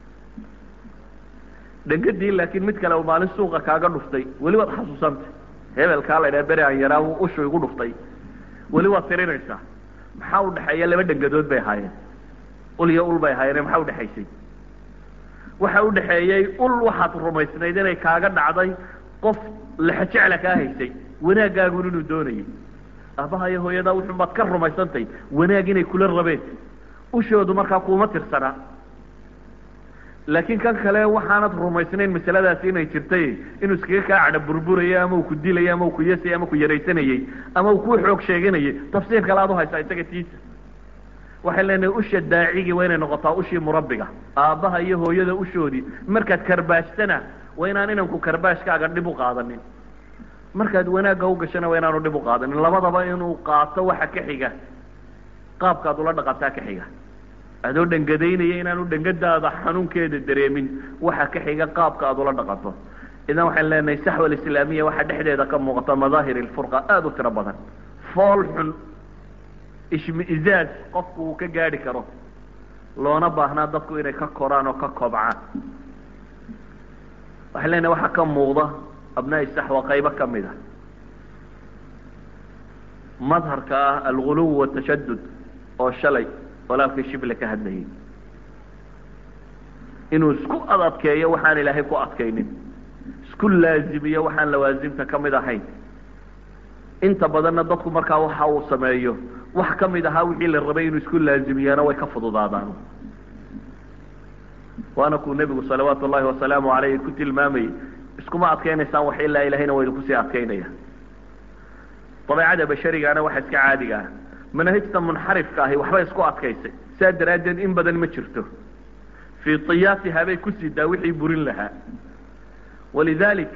dhengadii laakiin mid kale maalin suuqa kaaga dhuftay weli waad xasuusanta hebelkaa la ydhaha beri aan yaraa ushu igu dhuftay weli waad tirinaysaa maxaa udhexeeya laba dhengadood bay ahaayeen ul iyo ul bay ahaayeen maxaa udhexaysay waxa udhexeeyey ul waxaad rumaysnayd inay kaaga dhacday qof lexejecla kaa haysay wanaagaagun inuu doonayay aabaha iyo hooyadaa wuxun baad ka rumaysantay wanaag inay kula rabeen ushoodu markaa kuma tirsanaa laakiin kan kale waxaanad rumaysnayn masaladaasi inay jirtay inuu iskaga kaa cadha burburayay ama uu ku dilayay ama uu ku yasayay ama ku yaraysanayey ama uu ku xoog sheeganayay tafsiir kale aad uhaysaa isaga tiisa waxay leenahay usha daacigii waa inay noqotaa ushii murabbiga aabbaha iyo hooyada ushoodii markaad karbaashtana waa inaan inanku karbaashkaaga dhib u qaadanin markaad wanaagga u gashana waa inaanu dhib u qaadanin labadaba inuu qaato waxa ka xiga qaabkaad ula dhaqataa ka xiga adoo dhangadaynaya inaanu dhangadaada xanuunkeeda dareemin waxa ka xiga qaabka aad ula dhaqanto idan waxaan leenahay saxwa alislaamiya waxaa dhexdeeda ka muuqata madaahir ilfurqa aada u tiro badan fool xun ishmi-izaaz qofku uu ka gaadhi karo loona baahnaa dadku inay ka koraan oo ka kobcaan waxaan leenahay waxaa ka muuqda abnaa'i saxwa qaybo ka mid a madharka ah alguluw watashadud oo shalay walaalkii shible ka hadlayay inuu isku adadkeeyo waxaan ilaahay ku adkaynin isku laazimiyo waxaan lawaasimta ka mid ahayn inta badanna dadku markaa waxa uu sameeyo wax ka mid ahaa wixii la rabay inuu isku laazimiyana way ka fududaadaan waana kuu nebigu salawaatu ullahi wasalaamu caleyh ku tilmaamayay iskuma adkaynaysaan wax ilaa ilahayna waynu kusii adkaynaya dabeecada basharigana waxa iska caadiga ah manahijta munxarifka ahi waxbay isku adkaysay saa daraaddeed in badan ma jirto fii tiyaasiha bay ku sidaa wixii burin lahaa walidalik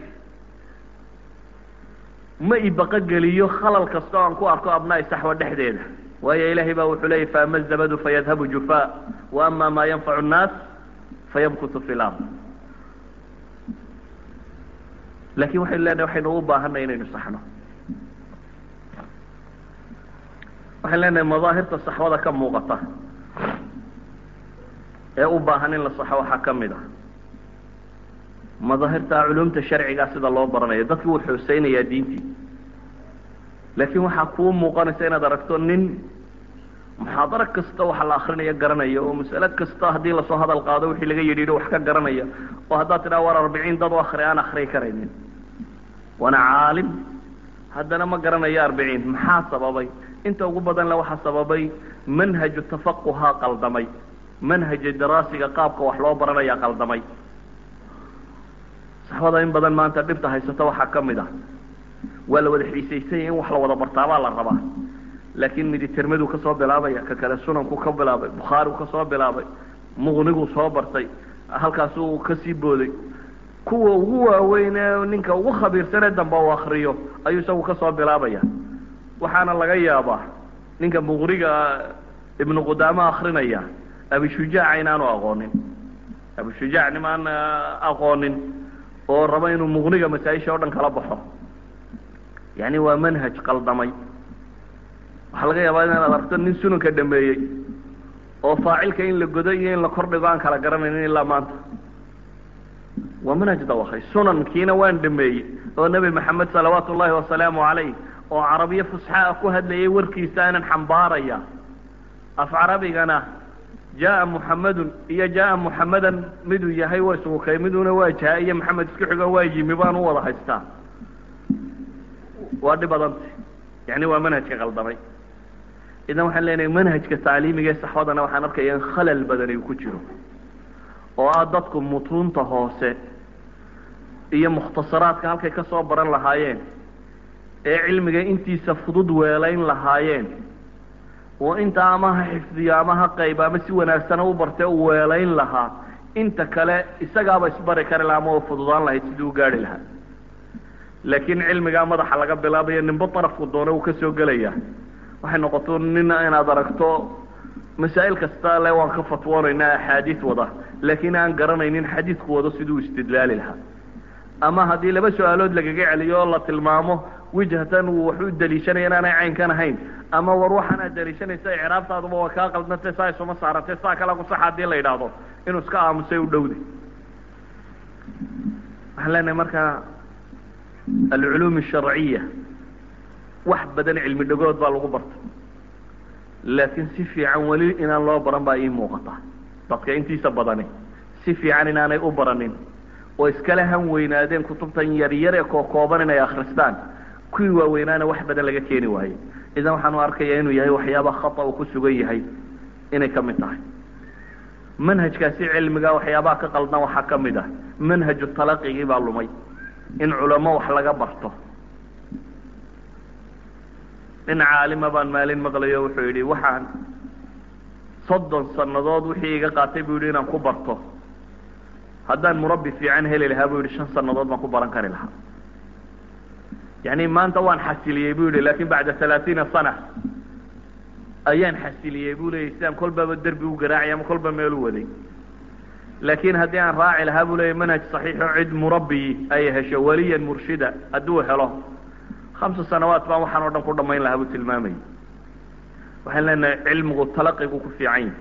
ma ibaqogeliyo khalal kasta o aan ku arko abnaa'i saxwa dhexdeeda waayo ilahay baa wuxuu leeyay faama zabadu fayadhabu jufaa wa ama maa yanfacu nnaas fayamkutu fi lard lakin waxaynu leenahay waxaynu u baahanay inaynu saxno waxaan leenahay madaahirta saxwada ka muuqata ee u baahan in la saxo waxaa ka mid a madaahirta culumta sharcigaa sida loo baranayo dadki wuu xooseynayaa diintii laakiin waxaa kuu muuqanaysa inaad aragto nin muxaadaro kasta waxa la akrinaya garanaya oo mas'ale kasta haddii lasoo hadal qaado wixii laga yidhi wax ka garanaya oo haddaad tidhaha war arbiciin dad u akri aan akriyi karaynin waana caalim haddana ma garanayo arbiciin maxaa sababay inta ugu badan le waxaa sababay manhaju tafaquhaa qaldamay manhaja daraasiga qaabka wax loo baranayaa qaldamay saxbada in badan maanta dhibta haysata waxaa ka mid ah waa la wada xiisaysanya in wax la wada bartaabaa la rabaa laakin miditermaduu kasoo bilaabaya ka kale sunanku ka bilaabay bukhaarigu kasoo bilaabay muqniguu soo bartay halkaasuu kasii booday kuwa ugu waaweyn ee ninka ugu khabiirsanee dambe u akriyo ayuu isagu kasoo bilaabaya waxaana laga yaabaa ninka muqniga ibnu qudaama akrinaya abishujaaca inaanu aqoonin abishujaac nimaan aqoonin oo raba inuu muqniga masaa-isha o dhan kala baxo yani waa manhaj qaldamay waxaa laga yaabaa inaad aragto nin sunanka dhameeyey oo faacilka in la godo iyo in la kordhigo aan kala garanaynin ilaa maanta waa manhaj dawakay sunankiina waan dhameeyey oo nebi maxamed salawaatu ullahi wasalaamu calayh oo carabiyo fusxaa ku hadlayay warkiisa aanan xambaaraya af carabigana jaa muxamedun iyo jaa muxamedan miduu yahay waa isugu kay miduna waa jaa iyo maxamed isku xigo waa yimi baan u wada haystaa waa dhib badanta yani waa manhajka qaldamay idan waxaan leenahay manhajka tacliimiga ee saxwadana waxaan arkaya in khalal badani uu ku jiro oo ah dadku mutuunta hoose iyo mukhtasaraadka halkay ka soo baran lahaayeen ee cilmiga intiisa fudud weelayn lahaayeen oo inta ama ha xifdiyo ama ha qayb ama si wanaagsana u barte u weelayn lahaa inta kale isagaaba isbari kari laha ama u fududaan lahayd sidii u gaari lahaa laakiin cilmigaa madaxa laga bilaabayo ninba darafku doona uu kasoo gelaya waxay noqoto nin inaad aragto masaa'il kasta le waan ka fatwoonaynaa axaadiis wada laakiin aan garanaynin xadiidku wado siduu istidlaali lahaa ama haddii laba su-aalood lagaga celiyo oo la tilmaamo wijhatan uu wax u daliishanaya inaanay caynkan ahayn ama war waxaanaad daliishanaysa icraabtaaduba waa kaa qaldnatay saa isuma saaratay saa kala kusaxa haddii la yidhaahdo inuu iska aamusay u dhowday waxaan leenahay marka alculuum asharciya wax badan cilmi dhagood baa lagu barta laakiin si fiican weli inaan loo baran baa ii muuqata dadka intiisa badani si fiican inaanay u baranin oo iskala han weynaadeen kutubtan yaryar ee kookooban inay akristaan kuwii waaweynaana wax badan laga keeni waayey idan waxaanu arkaya inuu yahay waxyaaba khata uu ku sugan yahay inay ka mid tahay manhajkaasi cilmiga waxyaabaha ka qaldan waxaa ka mid ah manhaju talaqigii baa lumay in culamo wax laga barto nin caalima baan maalin maqlayo wuxuu yidhi waxaan soddon sannadood wixii iga qaatay buu yidhi inaan ku barto haddaan murabbi fiican heli lahaa buu yidhi shan sannadood baan ku baran kari lahaa yani maanta waan xasiliyey bu yihi lakin bacda halaatiina sana ayaan xasiliyey bu leeyay sidaan kolbaba derbi u garaacay ama kolba meel u waday laakiin haddii aan raaci lahaa buu leeyahy manhaj saxiixo cid murabbi ay hesho weliyan murshida hadduu helo khamsa sanawaat baan waxaan o dhan ku dhamayn lahaa buu tilmaamayay waxaan leenahay cilmigu talaqigu ku fiican yahi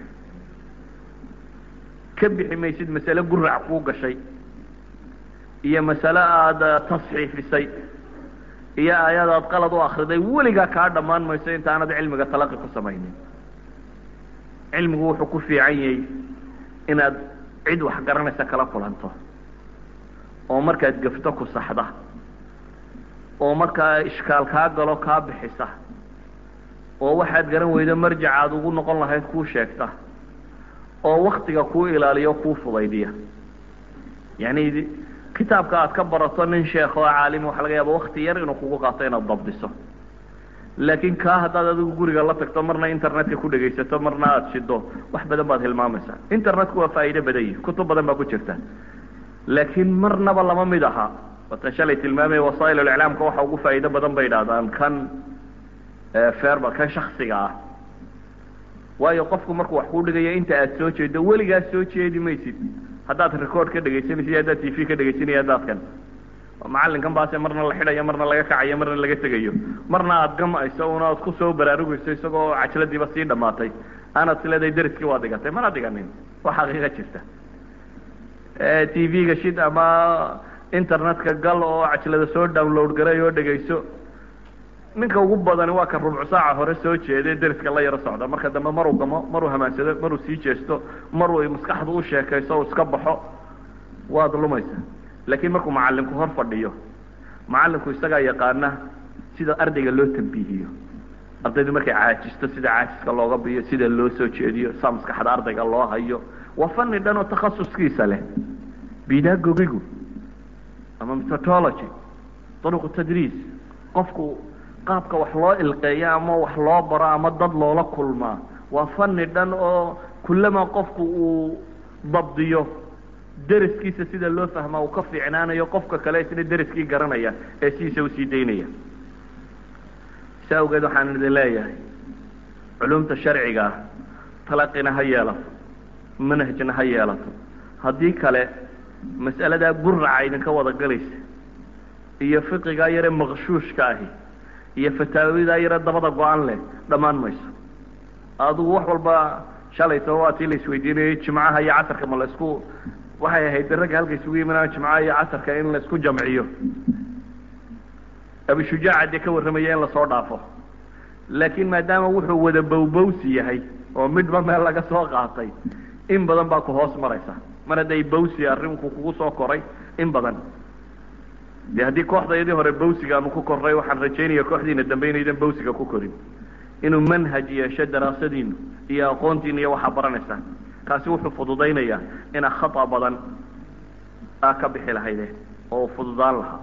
ka bixi maysid masale gurac kuu gashay iyo masale aada tasxiifisay iyo aayad aad qalad u akriday weligaa kaa dhammaan mayso intaanad cilmiga talaqi ku samaynin cilmigu wuxuu ku fiican yahay inaad cid wax garanaysa kala kulanto oo markaad gafto ku saxda oo markaa ishkaal kaa galo kaa bixisa oo waxaad garan weydo marjac aad ugu noqon lahayd kuu sheegta oo waktiga kuu ilaaliyo kuu fudaydiya yani kitaabka aad ka barato nin sheekh oo caalim waxa laga yaaba wakti yar inuu kugu qaato inaad dabdiso laakiin kaa haddaad adigu guriga la tagto marna internetka ku dhegaysato marna aada shido wax badan baad hilmaamaysaa internetku waa faa'iido badan yihi kutub badan baa ku jirta laakiin marnaba lama mid aha watan shalay tilmaamaya wasaa'il iclaamka waxa ugu faa'iido badan bay idhahdaan kan ferba kan shaksiga ah waayo qofku markuu wax kuu dhigayo inta aad soo jeedo weligaa soo jeedi maysid haddaad record ka dhegaysanaysid haddaad t v ka dhegaysanaya haddaad kan macallinkan baase marna la xidhayo marna laga kacayo marna laga tegayo marna aada gamayso una aad kusoo baraarugayso isagoo cajladiiba sii dhamaatay aanaad sileedahay dariskii waa dhigatay mana dhiganin waa xaqiiqa jirta t v-ga shid ama internetka gal oo cajlada soo download garay oo dhegayso ninka ugu badani waa ka rubcu saaca hore soo jeeday deriska la yaro socda marka dambe maruu gamo maruu hamaansado maruu sii jeesto maruu maskaxdu u sheekayso o iska baxo waad lumaysa laakiin markuu macalinku hor fadhiyo macalinku isagaa yaqaana sida ardayga loo tambiihiyo ardaydu markay caajisto sida caajiska looga biyo sida loo soo jeediyo saa maskaxda ardayga loo hayo waa fani dhan oo takhasuskiisa leh bidagogigu ama methodology duruqu tadriis qofku qaabka wax loo ilqeeyo ama wax loo baro ama dad loola kulmaa waa fani dhan oo kullama qofku uu dabdiyo deriskiisa sida loo fahmaa uu ka fiicnaanayo qofka kale isna deriskii garanaya ee sidiisa usii daynaya si awgeed waxaan idin leeyahay culumta sharciga ah talaqina ha yeelato manhajna ha yeelato haddii kale mas'aladaa guraca idinka wada galaysa iyo fiqigaa yare maqshuushka ahi iyo fataawidaa yare dabada go-an leh dhammaan mayso adigu wax walba shalayto waa tii la isweydiinayay jimcaha iyo casarka ma la isku waxay ahayd ragga halka isugu yimaadaan jimcaha iyo casarka in la isku jamciyo abishujaaca dee ka warramaya in lasoo dhaafo laakiin maadaama wuxuu wada bowbowsi yahay oo midhba meel laga soo qaatay in badan baa ku hoos maraysa mar hadday bawsi arrinku kugu soo koray in badan de haddii kooxdayadii hore bawsiga aanu ku korray waxaan rajaynaya kooxdiina dambe inaydan bawsiga ku korin inuu manhaj yeesho daraasadiinu iyo aqoontiina iyo waxaa baranaysaan kaasi wuxuu fududaynayaa inaa khata badan aa ka bixi lahayde oo fududaan lahaa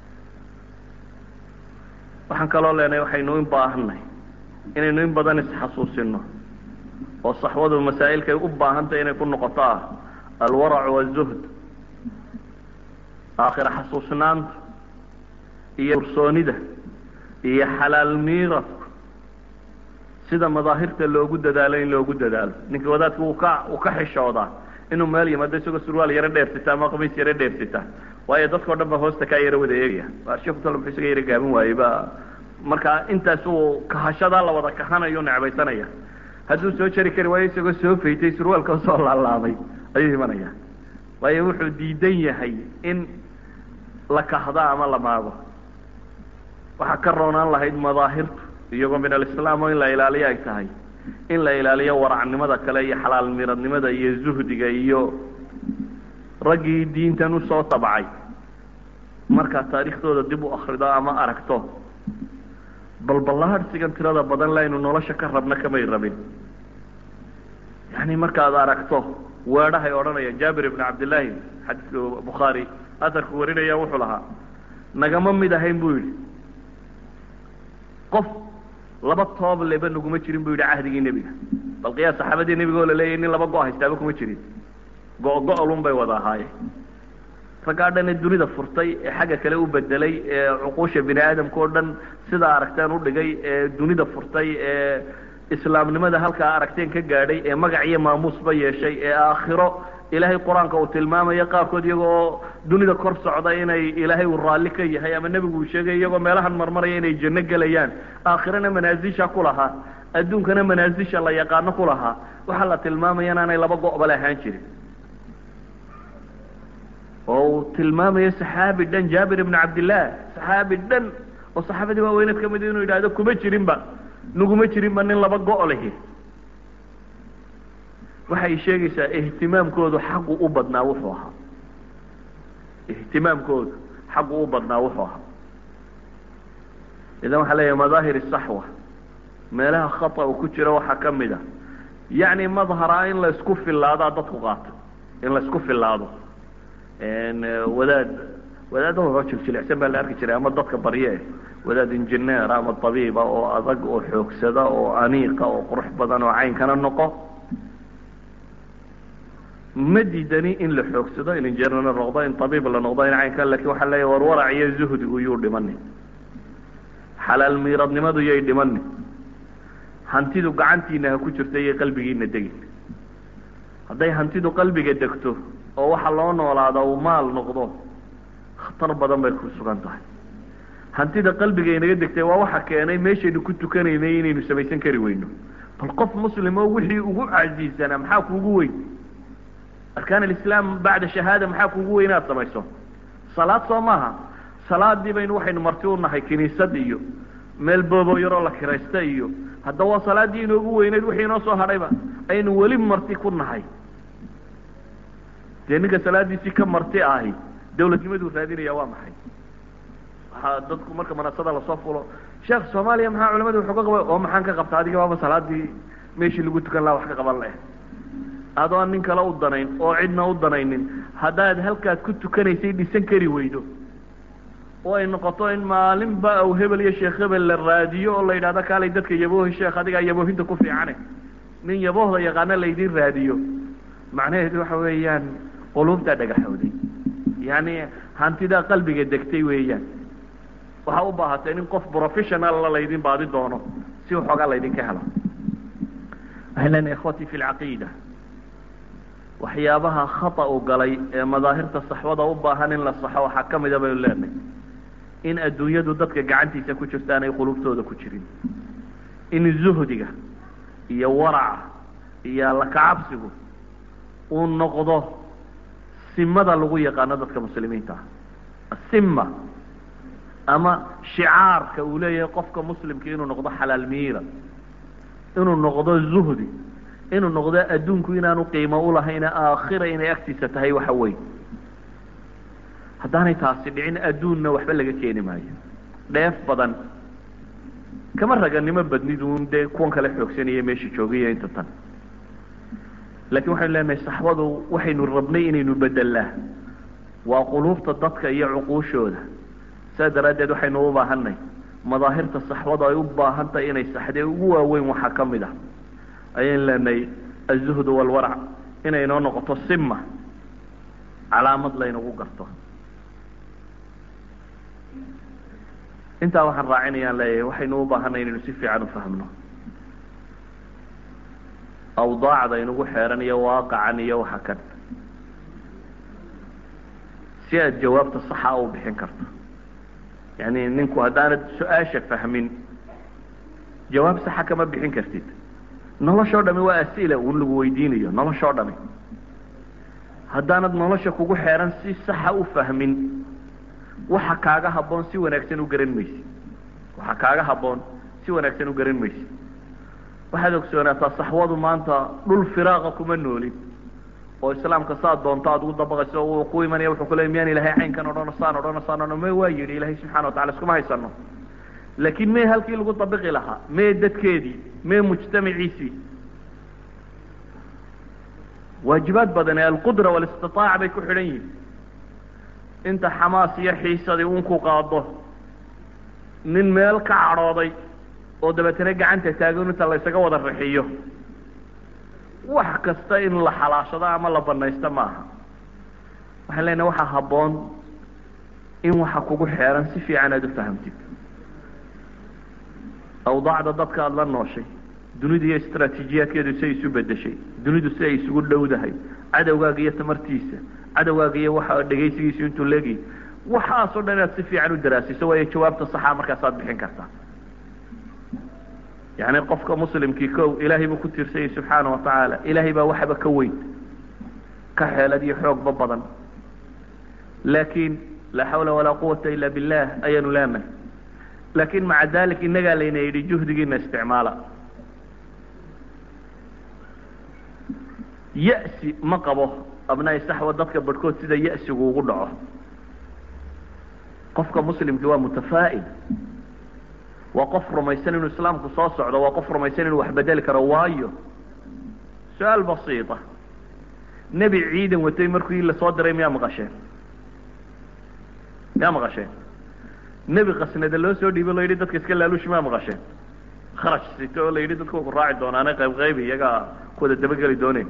waxaan kaloo leenahay waxaynu in baahannahay inaynu in badan isxasuusino oo saxwadu masaa'ilkay u baahantahy inay ku noqoto ah alwarac wazuhd aakhira xasuusnaanta iyo ursoonida iyo xalaal miiradku sida madaahirta loogu dadaalo in loogu dadaalo ninka wadaadka uu ka uu ka xishoodaa inuu meel yimaado isagoo surwaal yaro dheersita ama qamiis yaro dheersita waayo dadkao dhan ba hoosta kaa yaro wada eegaya sheekutala muxuu isaga yaro gaaban waayey ba marka intaas uu kahashadaa la wada kahanayo necbaysanaya hadduu soo jari kari waayo isagoo soo faytay surwaalka soo laalaabay ayuu imanaya waayo wuxuu diidan yahay in la kahdo ama la maago waxaa ka roonaan lahayd madaahirtu iyagoo min alislaam oo in la ilaaliyo ay tahay in la ilaaliyo waracnimada kale iyo xalaal miradnimada iyo zuhdiga iyo raggii diintan usoo tabcay markaad taariikhdooda dib u akrido ama aragto balballaadhsigan tirada badan laynu nolosha ka rabna kamay rabin yani markaad aragto weedhahay odhanaya jaabir ibn cabdillaahi xadiiska bukhaari asarku warinaya wuxuu lahaa nagama mid ahayn buu yidhi qof laba toob leba naguma jirin bu yidhi cahdigii nebiga bal qiyaas saxaabadii nebiga oo laleeyahy nin laba go- haystaaba kuma jirin go-go-lun bay wada ahaayeen raggaa dhan ee dunida furtay ee xagga kale u bedelay ee cuquusha bini aadamka oo dhan sidaa aragteen udhigay ee dunida furtay ee islaamnimada halkaa aragteen ka gaadhay ee magac iyo maamuusba yeeshay ee aakhiro ilaahay qur-aanka uu tilmaamayo qaarkood iyagoo dunida kor socda inay ilaahay uu raalli ka yahay ama nebigu uu sheegay iyagoo meelahan marmaraya inay janno gelayaan aakhirana manaasisha ku lahaa adduunkana manaasisha la yaqaano ku lahaa waxaa la tilmaamaya inaanay laba go'bale ahaan jirin oo uu tilmaamayo saxaabi dhan jaabir ibn cabdillaah saxaabi dhan oo saxaabadii waaweyneed ka mid inuu yidhahdo kuma jirinba naguma jirinba nin laba go' lihi waxay sheegaysaa ihtimaamkoodu xaggu u badnaa wuxuu ahaa ihtimaamkoodu xaggu u badnaa wuxuu ahaa idan waxaa leeyahay madaahir saxwa meelaha khata u ku jiro waxaa ka mid a yacni madhara in la isku filaadaa dadku qaato in la isku filaado wadaad wadaadda waxoo jiljilicsan baa la arki jiray ama dadka barye wadaad injineer ama tabiiba oo adag oo xoogsada oo aniiqa oo qurux badan oo caynkana noqo ma diidani in la xoogsado in injineer la noqdo in tabiib la noqdo in caynka lakin waxaa leeya war warac iyo zuhdigu yuu dhimani xalaal miiradnimadu yay dhimani hantidu gacantiina ha ku jirta iyo qalbigiina degin hadday hantidu qalbiga degto oo waxa loo noolaada uu maal noqdo khatar badan bay ku sugan tahay hantida qalbiga inaga degtay waa waxa keenay meeshaynu ku tukanaynay inaynu samaysan kari weyno bal qof muslim oo wixii ugu casiisanaa maxaa kuugu weyn arkaan alislaam bacda shahaada maxaa kuugu weyn inaad samayso salaad soo maaha salaadii baynu waxaynu marti u nahay kiniisad iyo meel boobo yaroo la kiraysta iyo haddaba waa salaaddii inoogu weyneyd wixii inoo soo hadhayba aynu weli marti ku nahay dee ninka salaadiisii ka marti ahi dawladnimaduu raadinaya waa maxay waxaa dadku marka manasada lasoo fulo sheekh soomaaliya maxaa culamadu wuxuu ka qaba oo maxaan ka qabta adiga waaba salaadii meeshii lagu tukan laha wax ka qaban leh adoon nin kale u danayn oo cidna u danaynin haddaad halkaad ku tukanaysay dhisan kari weydo oo ay noqoto in maalinba aw hebel iyo sheekh hebel la raadiyo oo la yidhahdo kaalay dadka yaboohi sheekh adigaa yaboohinta ku fiicane nin yaboohda yaqaana laydin raadiyo macnaheedu waxa weeyaan quluubtaa dhagaxooday yacni hantidaa qalbiga degtay weeyaan waxaa u baahatay in qof professionalla laydin baadi doono si waxoogaa laydinka helo waxay leenahay ikhwatii fi lcaqiida waxyaabaha khata u galay ee madaahirta saxwada u baahan in la saxo waxaa ka mida baynu leenahay in adduunyadu dadka gacantiisa ku jirta aanay qulubtooda ku jirin in zuhdiga iyo waraca iyo alla kacabsigu uu noqdo simada lagu yaqaano dadka muslimiinta ah asima ama shicaarka uu leeyahay qofka muslimka inuu noqdo xalaal miira inuu noqdo zuhdi inuu noqdo adduunku inaanu qiimo ulahayna aakhira inay agtiisa tahay waxa weyn haddaanay taasi dhicin adduunna waxba laga keeni maayo dheef badan kama raganimo badniduun dee kuwan kale xoogsanaya meesha joogaiyo inta tan laakiin waxaynu leenahay saxbadu waxaynu rabnay inaynu bedelnaa waa quluubta dadka iyo cuquushooda saa daraaddeed waxaynu u baahanay madaahirta saxbadu ay u baahan tahay inay saxdee ugu waaweyn waxaa ka mid ah ayaynu leenahay azuhdu walwarac inay noo noqoto sima calaamad laynagu garto intaa waxaan raacinayaan leeyahay waxaynu u baahanay inaynu si fiican u fahmno awdaacda inugu xeeran iyo waaqacan iyo waxa kan si aad jawaabta saxa u bixin karto yani ninku haddaanad su-aasha fahmin jawaab saxa kama bixin kartid noloshoo dhami waa as'ila un lagu weydiinayo noloshoo dhami haddaanad nolosha kugu xeeran si saxa u fahmin waxa kaaga habboon si wanaagsan u garan maysid waxa kaaga habboon si wanaagsan u garan maysid waxaad ogsoonaataa saxwadu maanta dhul firaaqa kuma noolin oo islaamka saad doonto aad ugu dabaqayso uu ku imanaya wuxuu ku leey miyaan ilahay caynkan odhano saan odhano saan odhano me waa yidhi ilahay subxana watacala iskuma haysano laakiin mee halkii lagu dabiqi lahaa mee dadkeedii mee mujtamaciisii waajibaad badan ee alqudra walistiaaca bay ku xidhan yihin inta xamaas iyo xiisadii un ku qaado nin meel ka cadhooday oo dabeetana gacanta taagan inta la ysaga wada rixiyo wax kasta in la xalaashado ama la banaysto maaha waxaan leenahay waxaa habboon in waxa kugu xeeran si fiican aada u fahamtid awdaacda dadka aada la nooshay dunidu iyo istraatiijiyaadkeedu siay isu bedeshay dunidu si ay isugu dhowdahay cadowgaaga iyo tamartiisa cadowgaaga iyo waxa dhegaysigiisu intuu leegyahy waxaasoo dhan inaad si fiican u daraasiso waayo jawaabta saxaa markaasaad bixin kartaa yani qofka muslimkii ko ilaahay buu ku tiirsanyay subxaana wa tacaala ilaahay baa waxba ka weyn ka xeelad iyo xoogba badan laakiin laa xawla walaa quwata ila billah ayaanu leenahay laakin maca dalik innagaa layna yidhi juhdigiina isticmaala ya'si ma qabo abnaai saxwa dadka barhkood sida ya'sigu ugu dhaco qofka muslimkii waa mutafaa'il waa qof rumaysan inuu islaamku soo socdo waa qof rumaysan inuu wax bedeli karo waayo su-aal basiita nebi ciidan watay markii la soo diray miyaa maqasheen miyaa maqasheen nebi kasnada loo soo dhiibo la yidhi dadka iska laaluushi miyaa maqasheen kharash sito oo la yidhi dadku ku raaci doonaane qayb qayb iyagaa kuwada dabageli dooneen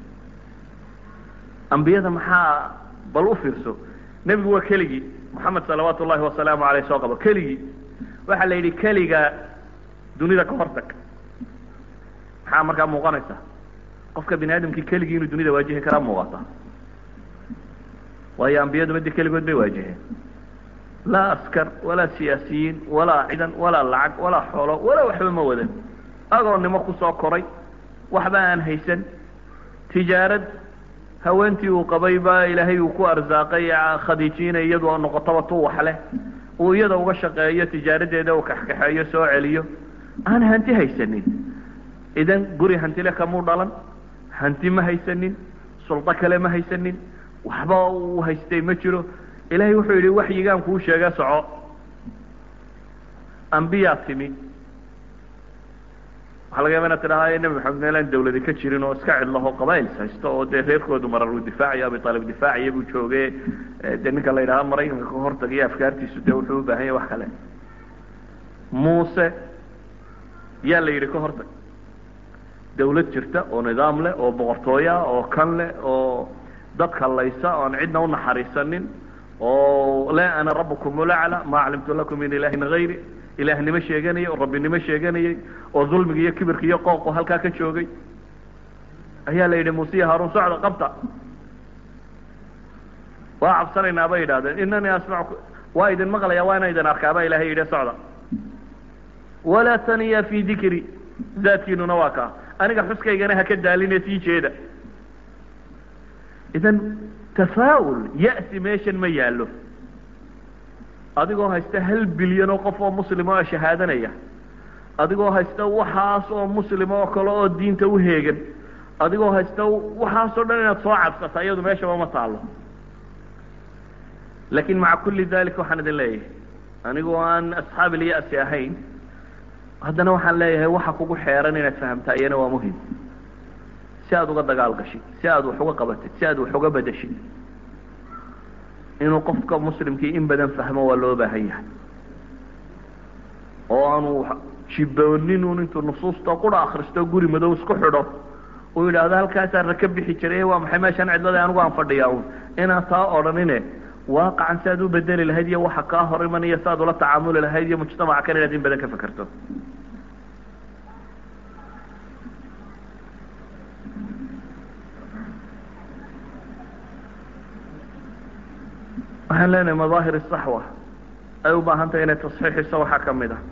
ambiyada maxaa bal u fiirso nebigu waa keligii moxamed salawaatu ullahi wasalaamu aleyh soo qabo keligii waxaa la yidhi keliga dunida ka hortag maxaa markaa muuqanaysa qofka bini aadamkii keligii inuu dunida waajihi karaa muuqata waayo ambiyadu madi keligood bay waajiheen laa askar walaa siyaasiyiin walaa ciidan walaa lacag walaa xoolo walaa waxba ma wadan agoonnimo kusoo koray waxba aan haysan tijaarad haweentii uu qabay baa ilaahay uu ku arsaaqay khadiijiina iyadu oo noqotaba tu wax leh uu iyada uga shaqeeyo tijaaradeeda uu kaxkaxeeyo soo celiyo aan hanti haysanin idan guri hantile kamuu dhalan hanti ma haysanin suldo kale ma haysanin waxba uu haystay ma jiro ilahay wuxuu yidhi waxyigaan kuu sheega soco ambiyaa timi waxaa laga yaba inaad tidhaha nebi maxamed meelaan dawladi ka jirin oo iska cidlaho qabails haysto oo dee reerkoodu marar uu difaacayo abitaalib difaaciya buu jooge dee ninka la yidhaha maraykanka ka hortagaiyo afkaartiisu dee wuxuu u baahan yahy wax kale muuse yaa la yidhi ka hortag dawlad jirta oo nidaam leh oo boqortooya oo kan leh oo dadka laysa oon cidna unaxariisanin oo le ana rabukum ulacla ma aclimtu lakum min ilahin hayri ilaahnimo sheeganayay oo rabbinimo sheeganayay oo dulmiga iyo kibirka iyo qooqo halkaa ka joogay ayaa la yidhi muuse iyo haarun socda qabta waa cabsanaynaa bay yidhahdeen inanii asmacu waa idin maqlaya waa ina idin arkaa baa ilahay yidhi socda walaa taniya fi dikri zaadkiinuna waa kaa aniga xuskaygana haka daaline sii jeeda idan tafaa'ul ya'si meeshan ma yaallo adigoo haysta hal bilyan oo qof oo muslima oo shahaadanaya adigoo haysta waxaas oo muslima oo kale oo diinta uheegan adigoo haysta waxaasoo dhan inaad soo cabsata iyadu meeshaba ma taalo lakin maca kuli dalik waxaan idin leeyahay anigoo aan asxaab ilya'si ahayn haddana waxaan leeyahay waxa kugu xeeran inaad fahamtaa iyana waa muhim si aad uga dagaal gashid si aad wax uga qabatid si aad wax uga bedeshid inuu qofka muslimkii in badan fahmo waa loo baahan yahay oo aanu jiboonin un intuu nusuusta qura akristo guri madow isku xidho uu yidhaahdo halkaasaan raka bixi jiray waa maxay meeshaan cidlada anigu aan fadhiyaa un inaan taa odhanine waaqacan si aad u bedeli lahayd iyo waxa kaa hor imanaya si aad ula tacaamuli lahayd iyo mujtamaca kan inaad in badan ka fekerto waxaan leenahay madaahir saxwa ay u baahan tahay inay tasxiixiso waxaa kamid ah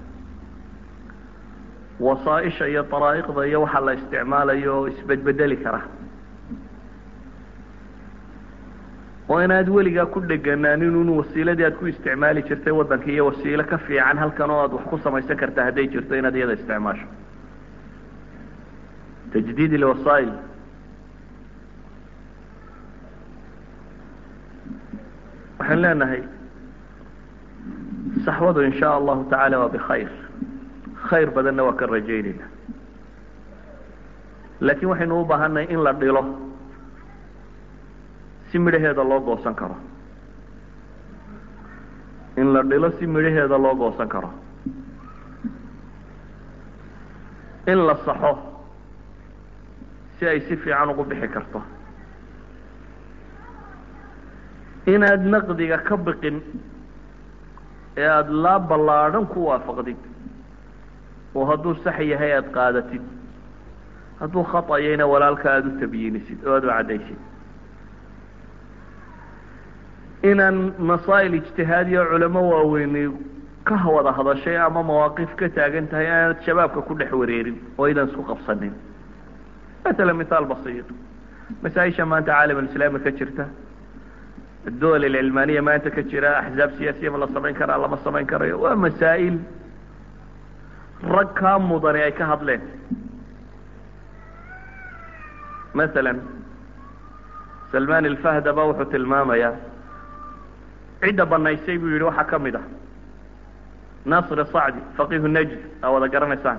wasaaisha iyo daraa'iqda iyo waxa la isticmaalayo oo isbedbedeli kara oo inaad weligaa ku dheganaanin un wasiiladii aad ku isticmaali jirtay waddanka iyo wasiilo ka fiican halkan oo aad wax ku samaysan karta hadday jirto inaad iyada isticmaasho tajdiid ilwasaa'il waxaan leenahay saxwadu in sha allahu tacaala waa bikhayr khayr badanna waa ka rajaynayna laakiin waxaynu u baahannahay in la dhilo si midhaheeda loo goosan karo in la dhilo si midhaheeda loo goosan karo in la saxo si ay si fiican ugu bixi karto inaad naqdiga ka biqin ee aada laa ballaadhan ku waafaqdid oo hadduu sax yahay aada qaadatid hadduu khaطayayna walaalka aada u tabyiinisid oo aada u caddaysid inaan masaa'il ijtihaadiya culamo waaweyni ka wada hadashay ama mawaaqif ka taagan tahay aanad shabaabka ku dhex wareerin oo aydan isku qabsanin matala mithaal basiir masaa-isha maanta caalam alislaami ka jirta adduwal alcilmaaniya maanta ka jira axzaab siyaasiya ma la samayn karaa lama samayn karayo waa masaa'il rag kaa mudani ay ka hadleen masalan salman alfahda ba wuxuu tilmaamayaa cidda banaysay buu yihi waxaa ka mid ah nasr sacdi faqihu najd aa wada garanaysaan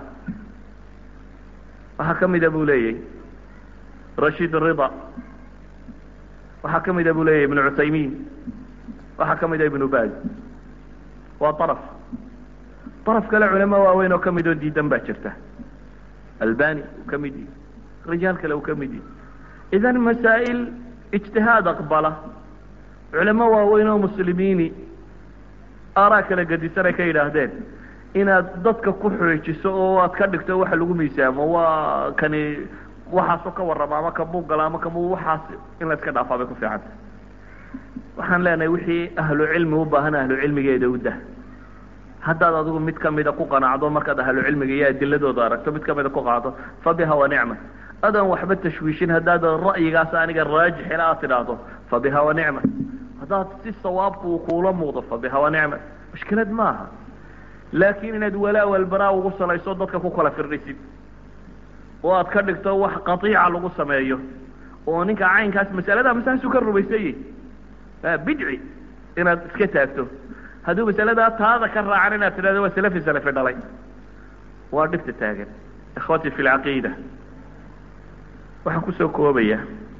waxaa ka mida buu leeyahy rashid rida waxaa ka mida buu leeyahy ibnu cuthaymin waxaa ka mida ibnu baz waa araf araf kale culamo waaweyn oo ka mid oo diidan baa jirta albani uu ka mid yihi rijaal kale uu ka mid yihi idan masaa'il ijtihaad aqbala culamo waaweyn oo muslimiini aaraa kala gedisan ay ka yidhaahdeen inaad dadka ku xoojiso oo aad ka dhigto waxa lagu miisaamo waa kani waxaasoo ka warrama ama kamuu gala ama kamu waxaas in la iska dhaafaa bay ku fiicanta waxaan leenahay wixii ahlu cilmi u baahan ahlu cilmigeeda u dah haddaad adigu mid kamida ku qanacdo markaad ahlu cilmiga iyo adiladooda aragto mid kamida ku qaado fa biha wa nicma adaan waxba tashwiishin haddaad ra'yigaas aniga raajixila aad tidhaahdo fa biha wa nicma haddaad si sawaabku uu kuula muuqdo fa biha wa nicma mushkilad maaha laakin inaad walaa walbaraa ugu salayso dadka ku kala firdhisid oo aad ka dhigto wax qaiica lagu sameeyo oo ninka caynkaas masalada masaasu ka rumaysanyih bidci inaad iska taagto hadduu masaladaa taada ka raacan inaad tidhahdo waa salafi salafi dhalay waa dhibta taagan ikhwati fi lcaqiida waxaan kusoo koobaya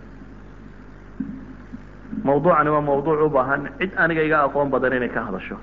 mawduucani waa mawduuc u baahan cid aniga iga aqoon badan inay ka hadasho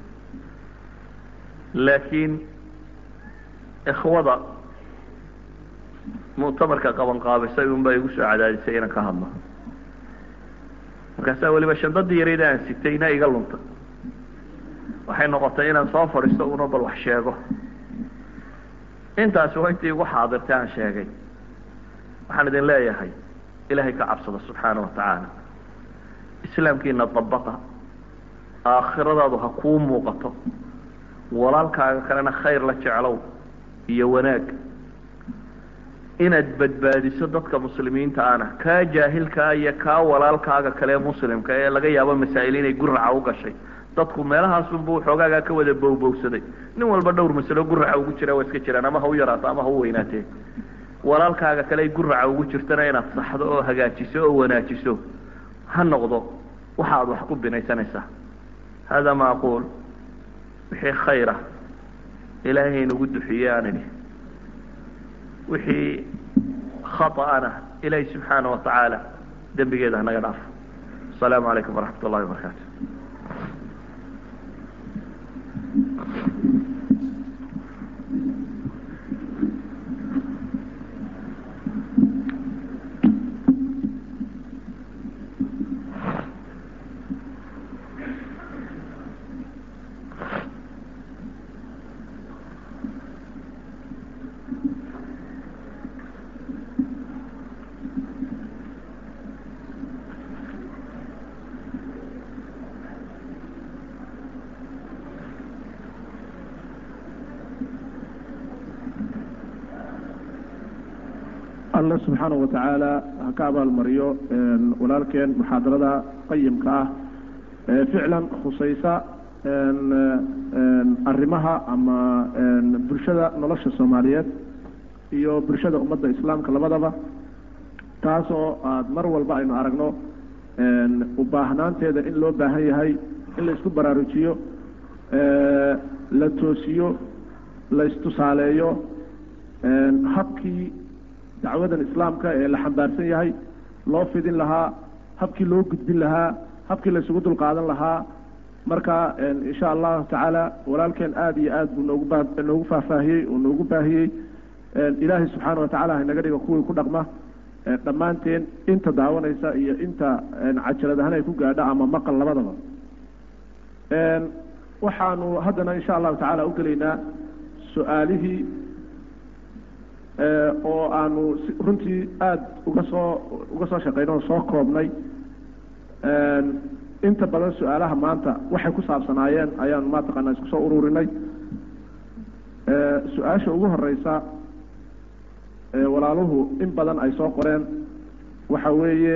laakiin ikhwada muctamarka qaban qaabisay un baa igu soo cadaadisay inaan ka hadlo markaasaa weliba shandadii yareyd aan sitayna iga lunta waxay noqotay inaan soo fadhiisto una bal wax sheego intaasi waa intii igu xaadirtay aan sheegay waxaan idin leeyahay ilaahay ka cabsada subxaana watacaala islaamkiina dabaqa aakhiradaadu ha kuu muuqato walaalkaaga kalena khayr la jeclow iyo wanaag inaad badbaadiso dadka muslimiinta ana kaa jaahilkaa iyo kaa walaalkaaga kale muslimka ee laga yaabo masaa'il inay guraca u gashay dadku meelahaasunbu xoogaagaa ka wada bowbowsaday nin walba dhowr masalo guraca ugu jira waa iska jiraan ama ha u yaraato ama ha u weynaatee walaalkaaga kale ay guraca ugu jirtana inaad saxdo oo hagaajiso oo wanaajiso ha noqdo waxaad wax ku binaysanaysaa hada ma aquul wixii khayra ilaahay inugu duxiye aan idhi wixii khaطa'ana ilaahay subxaana watacaala dembigeeda hanaga dhaafo asalaamu calaykum waraxmat ullahi wabarakaatu alla subxaana watacaala ha ka abaalmariyo walaalkeen muxaadarada qayimka ah ee ficlan khusaysa arrimaha ama bulshada nolosha soomaaliyeed iyo bulshada ummadda islaamka labadaba taas oo aad mar walba aynu aragno u baahnaanteeda in loo baahan yahay in la isku baraarujiyo la toosiyo la istusaaleeyo habkii dacwadan islaamka ee la xambaarsan yahay loo fidin lahaa habkii loo gudbin lahaa habkii la isugu dulqaadan lahaa marka insha allahu tacaala walaalkeen aada iyo aad buu noogu ba noogu faahfaahiyey oo noogu baahiyey ilaahay subxaana watacaala haynaga dhiga kuwii ku dhaqma dhammaanteen inta daawanaysa iyo inta cajalad ahaan ay ku gaadho ama maqal labadaba waxaanu haddana insha allahu tacaala u gelaynaa su-aalihii oo aanu runtii aada uga soo uga soo shaqaynay oo soo koobnay inta badan su-aalaha maanta waxay ku saabsanaayeen ayaanu mataqaanaa isku soo ururinay su-aasha ugu horeysa walaaluhu in badan ay soo qoreen waxa weeye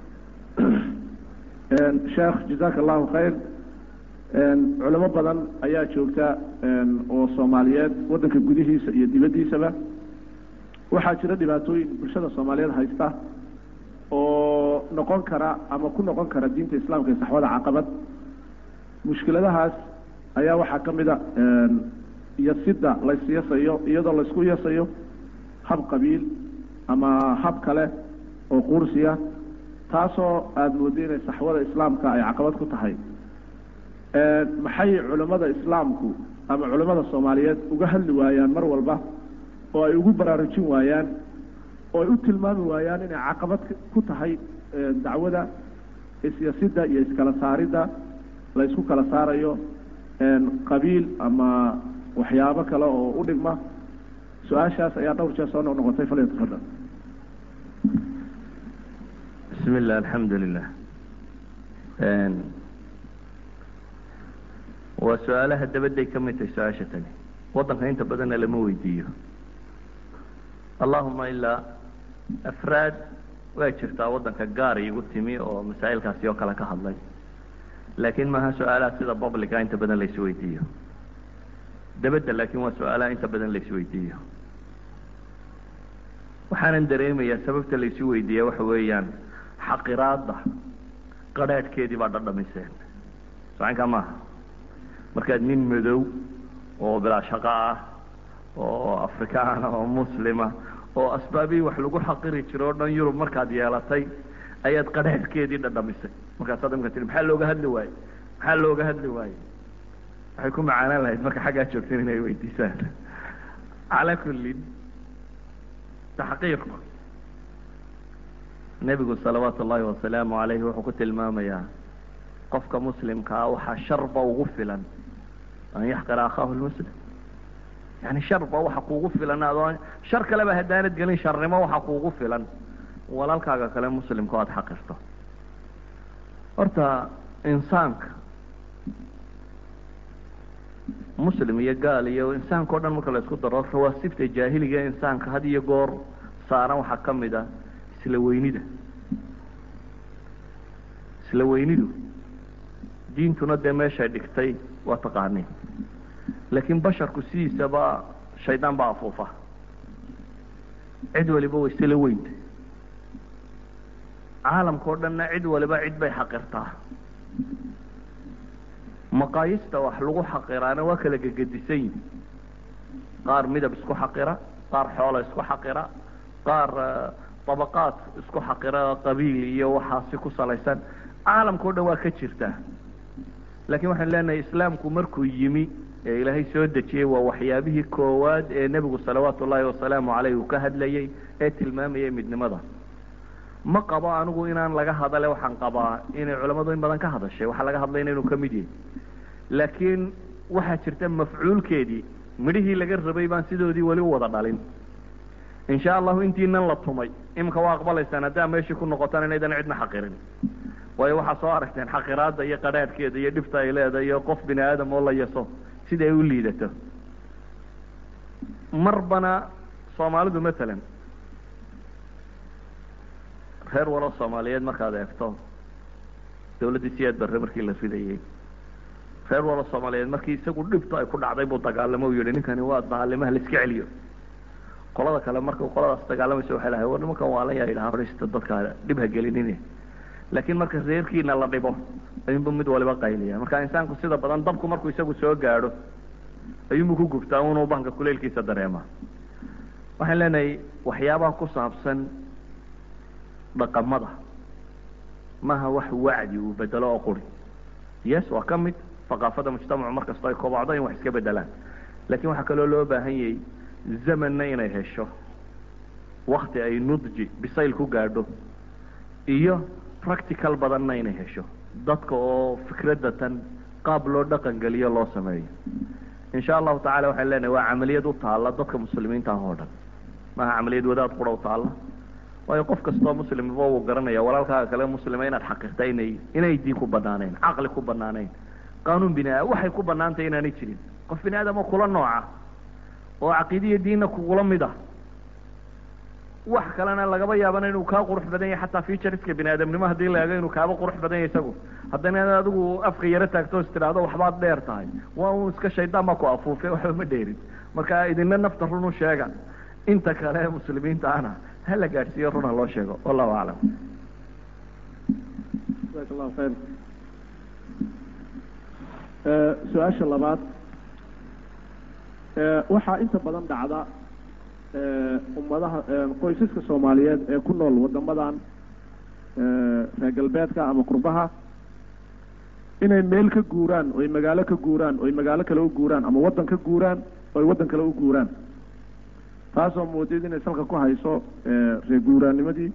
sheekh jazaaka allahu khayr culimo badan ayaa joogta oo soomaaliyeed waddanka gudihiisa iyo dibaddiisaba waxaa jira dhibaatooyin bulshada soomaaliyeed haysta oo noqon kara ama ku noqon kara diinta islaamka iyo saxwada caqabad mushkiladahaas ayaa waxaa ka mida yasida laysyasayo iyadoo laysku yasayo hab qabiil ama hab kale oo quursiya taasoo aada mooday inay saxwada islaamka ay caqabad ku tahay maxay culimmada islaamku ama culimmada soomaaliyeed uga hadli waayaan mar walba oo ay ugu baraarujin waayaan oo ay u tilmaami waayaan inay caqabad ku tahay dacwada isyasida iyo iskala saaridda la ysku kala saarayo qabiil ama waxyaabo kale oo u dhigma su-aashaas ayaa dhowr jeer soo noqnoqotay fal tafadal bismi illah alxamdu lilah waa su-aalaha dabadday ka mid tahay su-aasha tani waddanka inta badanna lama weydiiyo allahuma ilaa afraad waa jirtaa waddanka gaar igu timi oo masaa'ilkaasi oo kale ka hadlay laakiin maaha su-aalaha sida publica inta badan lais weydiiyo dabadda laakiin waa su-aalaha inta badan lais weydiiyo waxaanan dareemayaa sababta laisu weydiiya waxa weeyaan xaqiraadda qadrhaadhkeedii baa dhadhamiseen socankaa maaha markaad nin madow oo bilaa shaqo ah oo afrikaana oo muslima oo asbaabihii wax lagu xaqiri jiro o dhan yurub markaad yeelatay ayaad qadrhaadhkeedii dhadhamisay markaasaad imka tii maxaa looga hadli waaye maxaa looga hadli waaye waxay ku macaanaan lahayd marka xaggaa joogteen inay weydiisaan calaa kullin taxqiiqu nebigu salawaatu ullaahi wasalaamu calayhi wuxuu ku tilmaamayaa qofka muslimkaa waxaa sharba ugu filan an yaxqira akhaahu lmuslim yani sharba waxa kuugu filan adoo shar kaleba haddaanad gelin sharnimo waxa kuugu filan walaalkaaga kale muslimka o aada xaqirto horta insaanka muslim iyo gaal iyo insaanka o dhan marka la isku daro rawaasibta jaahiliga insaanka had iyo goor saaran waxaa ka mid a isla weynida isla weynidu diintuna dee meeshay dhigtay waa taqaaniin laakiin basharku sidiisaba shaydaan baa afuufa cid waliba way isla weynta caalamka o dhanna cid waliba cid bay xaqirtaa maqaayista wax lagu xaqiraana waa kala gegedisan yihin qaar midab isku xaqira qaar xoola isku xaqira qaar dabaqaad isku xaqira qabiil iyo waxaasi ku salaysan caalamka o dhan waa ka jirtaa laakiin waxaan leenahay islaamku markuu yimi ee ilaahay soo dejiyey waa waxyaabihii koowaad ee nebigu salawaatu ullaahi wasalaamu caleyh uu ka hadlayey ee tilmaamayay midnimada ma qabo anigu inaan laga hadale waxaan qabaa inay culammadu in badan ka hadashay waxaa laga hadlayna inuu ka mid yahay laakiin waxaa jirta mafcuulkeedii midhihii laga rabay baan sidoodii weli u wada dhalin insha allahu intiinan la tumay iminka waa aqbalaysaan haddaa meeshii ku noqotaan inaydan cidna xaqirin waayo waxaa soo aragteen xaqiraadda iyo qadhaadhkeeda iyo dhibta ay leedahay iyo qof bini aadam oo la yaso sida ay u liidato marbana soomaalidu matalan reer walo soomaaliyeed markaad eegto dawladdii siyaad barre markii la ridayey reer walo soomaaliyeed markii isagu dhibta ay ku dhacday buu dagaalamo u yihi ninkani waa daalimaha laiska celiyo qolada kale marka qoladaas dagaalamaysa waxay lahay war nimankan waa la yaa yidhaha horista dadka dhib ha gelinine laakiin marka reerkiina la dhibo ayuunbu mid waliba qayliya marka insaanku sida badan dabku markuu isagu soo gaadho ayuunbu ku gubtaa unuu banka kuleylkiisa dareema waxaan leenahay waxyaabaha ku saabsan dhaqamada maaha wax wacdi uu bedelo oo quri yes waa ka mid thaqaafada mujtamacu mar kastoo ay kobocdo in wax iska bedelaan lakin waxaa kaloo loo baahan yahay zamanna inay hesho wakti ay nudji bisayl ku gaadho iyo practical badanna inay hesho dadka oo fikradda tan qaab loo dhaqan geliyo loo sameeyo insha allahu tacala waxaan leenahay waa camaliyad u taalla dadka muslimiinta ah oo dhan maaha camaliyad wadaad qura u taalla waayo qof kastoo muslimba wuu garanaya walaalkaaga kale muslima inaad xaqiiqta inay inay diin ku banaanayn caqli ku banaanayn qaanuun bini aadam waxay ku banaantay inaanay jirin qof bini aadamo kula nooca oo caqiidiya diinna kugula mid ah wax kalena lagaba yaabana inuu kaa qurux badan yahay xataa featureska bini aadamnimo haddii la eego inuu kaaba qurux badan yahay isagu haddana inaad adigu afka yaro taagto is tidhaahdo waxbaad dheer tahay waa un iska shaydaan baa ku afuufe waxba ma dheerin marka idina nafta run u sheega inta kale muslimiinta ana ha la gaadhsiiyo run ha loo sheego wallahu aclam jazaak allahu khayr su-aasha labaad waxaa inta badan dhacda ummadaha qoysaska soomaaliyeed ee ku nool wadamadan reer galbeedka ama qurbaha inay meel ka guuraan oy magaalo ka guuraan oy magaalo kale u guuraan ama waddan ka guuraan oy waddan kale u guuraan taasoo moodid inay salka ku hayso reer guuraannimadii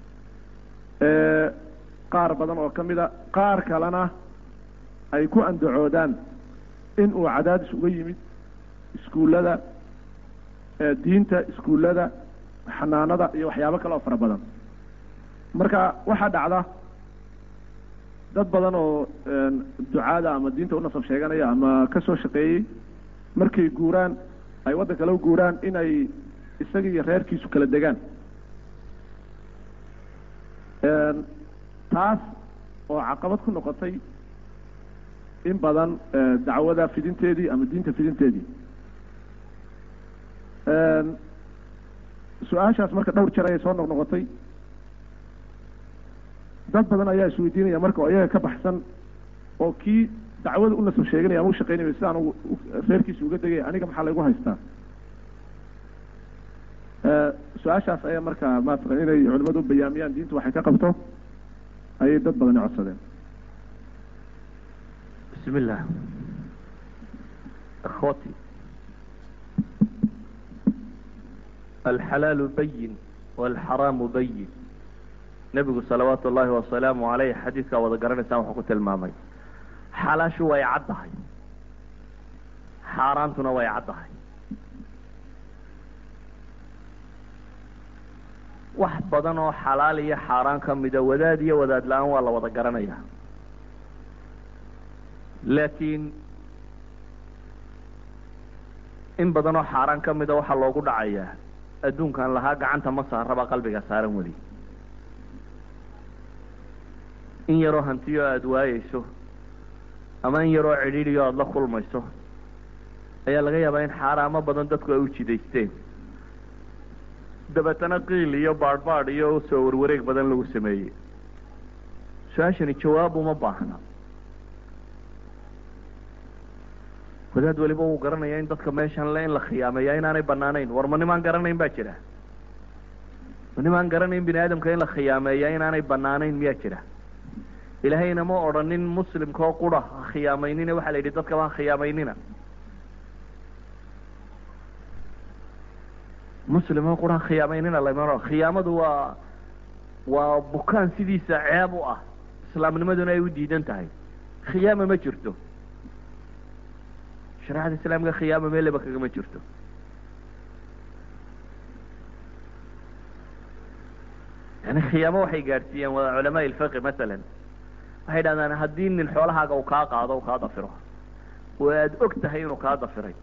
qaar badan oo ka mida qaar kalena ay ku andacoodaan in uu cadaadis uga yimid iskuullada diinta iskuullada xanaanada iyo waxyaabo kale oo fara badan marka waxaa dhacda dad badan oo ducaada ama diinta u nasab sheeganaya ama ka soo shaqeeyey markay guuraan ay waddan kale u guuraan inay isaga iyo reerkiisu kala degaan taas oo caqabad ku noqotay in badan dacwada fidinteedii ama diinta fidinteedii su-aashaas marka dhowr jeer ayay soo noqnoqotay dad badan ayaa isweydiinaya marka oo iyaga ka baxsan oo kii dacwada u nasab sheeganaya ama u shaqeynaya sidaan u reerkiisa uga degaya aniga maxaa laygu haystaa su-aashaas ayaa marka maatalan inay culimadu u bayaamiyaan diintu waxay ka qabto ayay dad badani codsadeen bismi illah akhwati alxalaalu bayin walxaraamu bayin nebigu salawaatu ullaahi wasalaamu caleyh xadiidkaa wada garanaysaan wuxuu ku tilmaamay xalaashu way caddahay xaaraantuna way caddahay wax badan oo xalaal iyo xaaraan ka mida wadaad iyo wadaad la-aan waa la wada garanaya laakiin in badan oo xaaraan ka mida waxaa loogu dhacayaa adduunkan lahaa gacanta ma saarabaa qalbiga saaran weli in yaroo hantiyo aada waayeyso ama in yaroo cidhiidhiyo aada la kulmayso ayaa laga yaabaa in xaaraamo badan dadku ay u jidaysteen dabeetana qiil iyo baadhbaadh iyo soo warwareeg badan lagu sameeyey su-aashani jawaab uma baahna wadaad weliba wuu garanaya in dadka meeshan le in la khiyaameeya inaanay banaanayn war ma nimaan garanayn baa jira ma nimaan garanayn bini aadamka in la khiyaameeya inaanay banaanayn miyaa jira ilaahayna ma odhanin muslimka oo qura ha khiyaamaynina waxaa la yidhi dadkaba ha khiyaamaynina muslim oo qura ha khiyaamaynina lama khiyaamadu waa waa bukaan sidiisa ceeb u ah islaamnimaduna ay u diidan tahay khiyaama ma jirto shareecada islaamka khiyaama meeleba kagama jirto yani khiyaamo waxay gaadhsiiyeen waa culamaa ilfiqi masalan waxay dhahdaan haddii nin xoolahaaga uu kaa qaado u kaa dafiro oo aada og tahay inuu kaa dafiray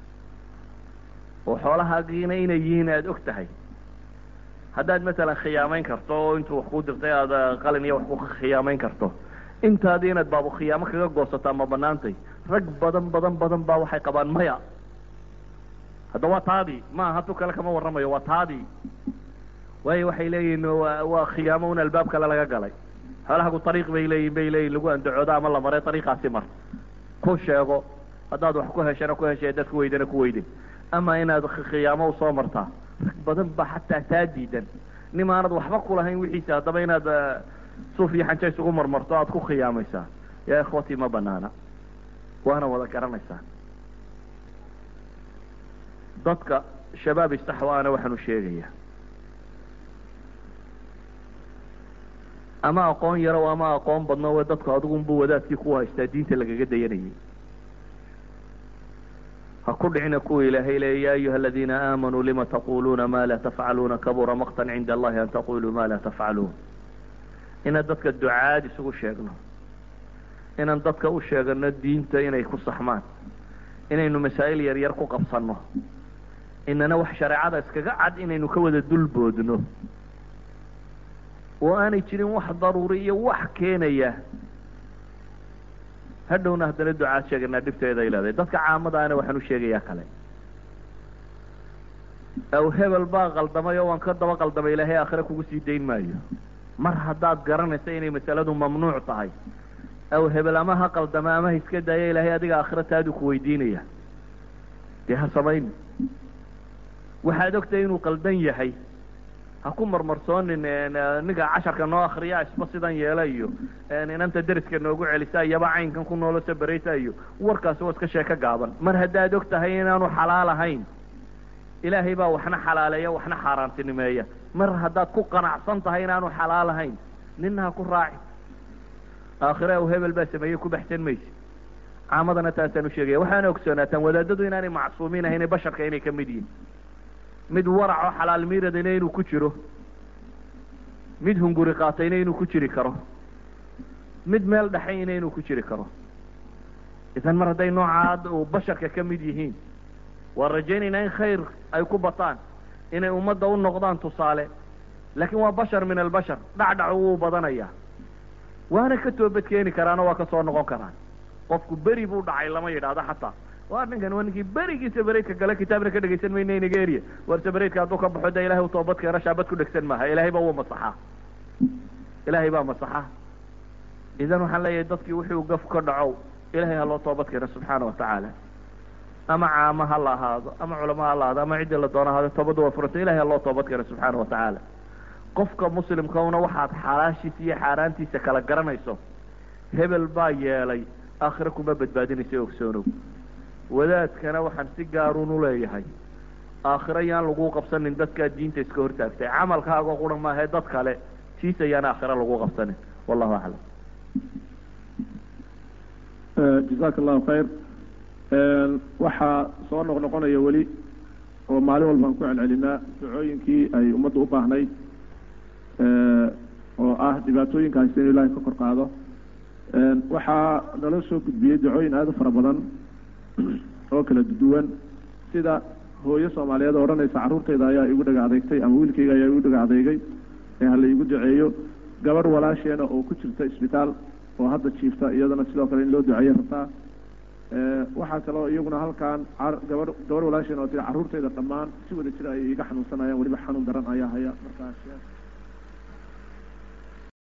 oo xoolahaagiina inay yihiin aada og tahay haddaad masalan khiyaamayn karto oo intuu wax ku dirtay aada qalin iyo wax ku khiyaamayn karto intaadii inaad baabu khiyaamo kaga goosataa ma banaantay rag badan badan badan baa waxay qabaan maya hadda waa taadii ma aha tu kale kama warramayo waa taadii waayo waxay leeyihin wa waa khiyaamo un albaab kale laga galay xoolahagu ariiq bay leeyihin bay leeyihin lagu andacoodo ama la maray ariiqaasi mar ku sheego haddaad wax ku heshana ku heshay dad ku weydana ku weyday ama inaad khiyaamo usoo martaa rag badan ba xataa taa diidan nim aanad waxba kulahayn wixiisa haddaba inaad suuf iyo xanja isugu marmarto aada ku khiyaamaysaa yaa ikhwatii ma banaana waana wada garanaysaa dadka shabaab istaxwaana waxaanu sheegayaa ama aqoon yarow ama aqoon badno we dadku adigunbu wadaadkii ku haystaa diinta lagaga dayanayay ha ku dhicina kuwa ilaahay leeya ya ayuha aladiina aamanuu lima taquluuna ma laa tafcaluuna kabura maqtan cinda allahi an taquluu ma laa tafcaluun inaan dadka ducaad isugu sheegno inaan dadka u sheegano diinta inay ku saxmaan inaynu masaa'il yar yar ku qabsanno inana wax shareecada iskaga cad inaynu ka wada dulboodno oo aanay jirin wax daruuri iyo wax keenaya hadhowna haddana ducaad sheeganaa dhibteeda ay leedahay dadka caamadaana waxaan u sheegayaa kale aw hebel baa qaldamay oo waan ka daba qaldamay ilaahay aakhire kugu sii dayn maayo mar haddaad garanaysa inay masaladu mamnuuc tahay aw hebel ama ha qaldama ama ha iska daaya ilaahay adiga aakhira taadu ku weydiinaya dee ha samayn waxaad ogtahay inuu qaldan yahay ha ku marmarsoonin ninka casharka noo akriya isba sidan yeela iyo inanta deriska noogu celisa iyaba caynkan ku noolo sabaraysa iyo warkaasi waa iska sheeko gaaban mar haddaad og tahay inaanu xalaal ahayn ilaahay baa waxna xalaaleeya waxna xaaraantinimeeya mar haddaad ku qanacsan tahay inaanu xalaal ahayn nina ha ku raaci aakhire aw hebel baa sameeyey ku baxsan mayse caamadana taasaan u sheegaya waxaana ogsoonaataan wadaadadu inaanay macsuumiin ahayn basharka inay ka mid yihin mid waraco xalaal miiradayna inuu ku jiro mid hunguri qaatayna inuu ku jiri karo mid meel dhexayna inuu ku jiri karo idan mar hadday noocaad uu basharka ka mid yihiin waan rajaynaynaa in khayr ay ku bataan inay ummadda u noqdaan tusaale laakiin waa bashar min albashar dhacdhacu wuu badanayaa waana ka toobad keeni karaanoo waa ka soo noqon karaan qofku beri buu dhacay lama yidhaahdo xataa waa ninkan waa ninkii berigii sabareydka gale kitaabna ka dhegaysan mayna nigeria war sabareydka hadduu ka baxo de ilahay u toobad keeno shaabad ku dhegsan maaha ilahay baa wuu masaxaa ilaahay baa masaxa idan waxaan leeyahay dadkii wuxuu gaf ka dhacow ilahay ha loo toobad keeno subxaana watacaala ama caama ha la ahaado ama culamo ha la ahaado ama ciddii la doono ahaado toobadda waa furanta ilahay ha loo toobad keeno subxaana watacaala qofka muslimkauna waxaad xalaashiisa iyo xaaraantiisa kala garanayso hebel baa yeelay aakhire kuma badbaadinaysa ogsoonow wadaadkana waxaan si gaaruun u leeyahay aakhiro yaan lagu qabsanin dadkaa diinta iska hortaagtay camalkaagoo qura maahae dad kale tiis ayaan aakhiro lagu qabsanin wallahu aclam jazaaka allahu khayr waxaa soo noq noqonaya weli oo maalin walbaan ku celcelinaa ducooyinkii ay ummadda u baahnayd oo ah dhibaatooyinkaasi inu ilaahay ka kor qaado waxaa nala soo gudbiyey ducooyin aada u fara badan oo kala duwan sida hooyo soomaaliyeed oo odhanaysa carruurtayda ayaa igu dhaga adeegtay ama wiilkayga ayaa igu dhaga adeegay ee hala igu duceeyo gabadh walaasheena oo ku jirta isbitaal oo hadda jiifta iyadana sidoo kale in loo duceeyo rabtaa waxaa kaloo iyaguna halkan gabadh gabadh walaasheena oo tiri carruurtayda dhammaan si wada jira ayay iga xanuunsanayaan weliba xanuun daran ayaa haya markaa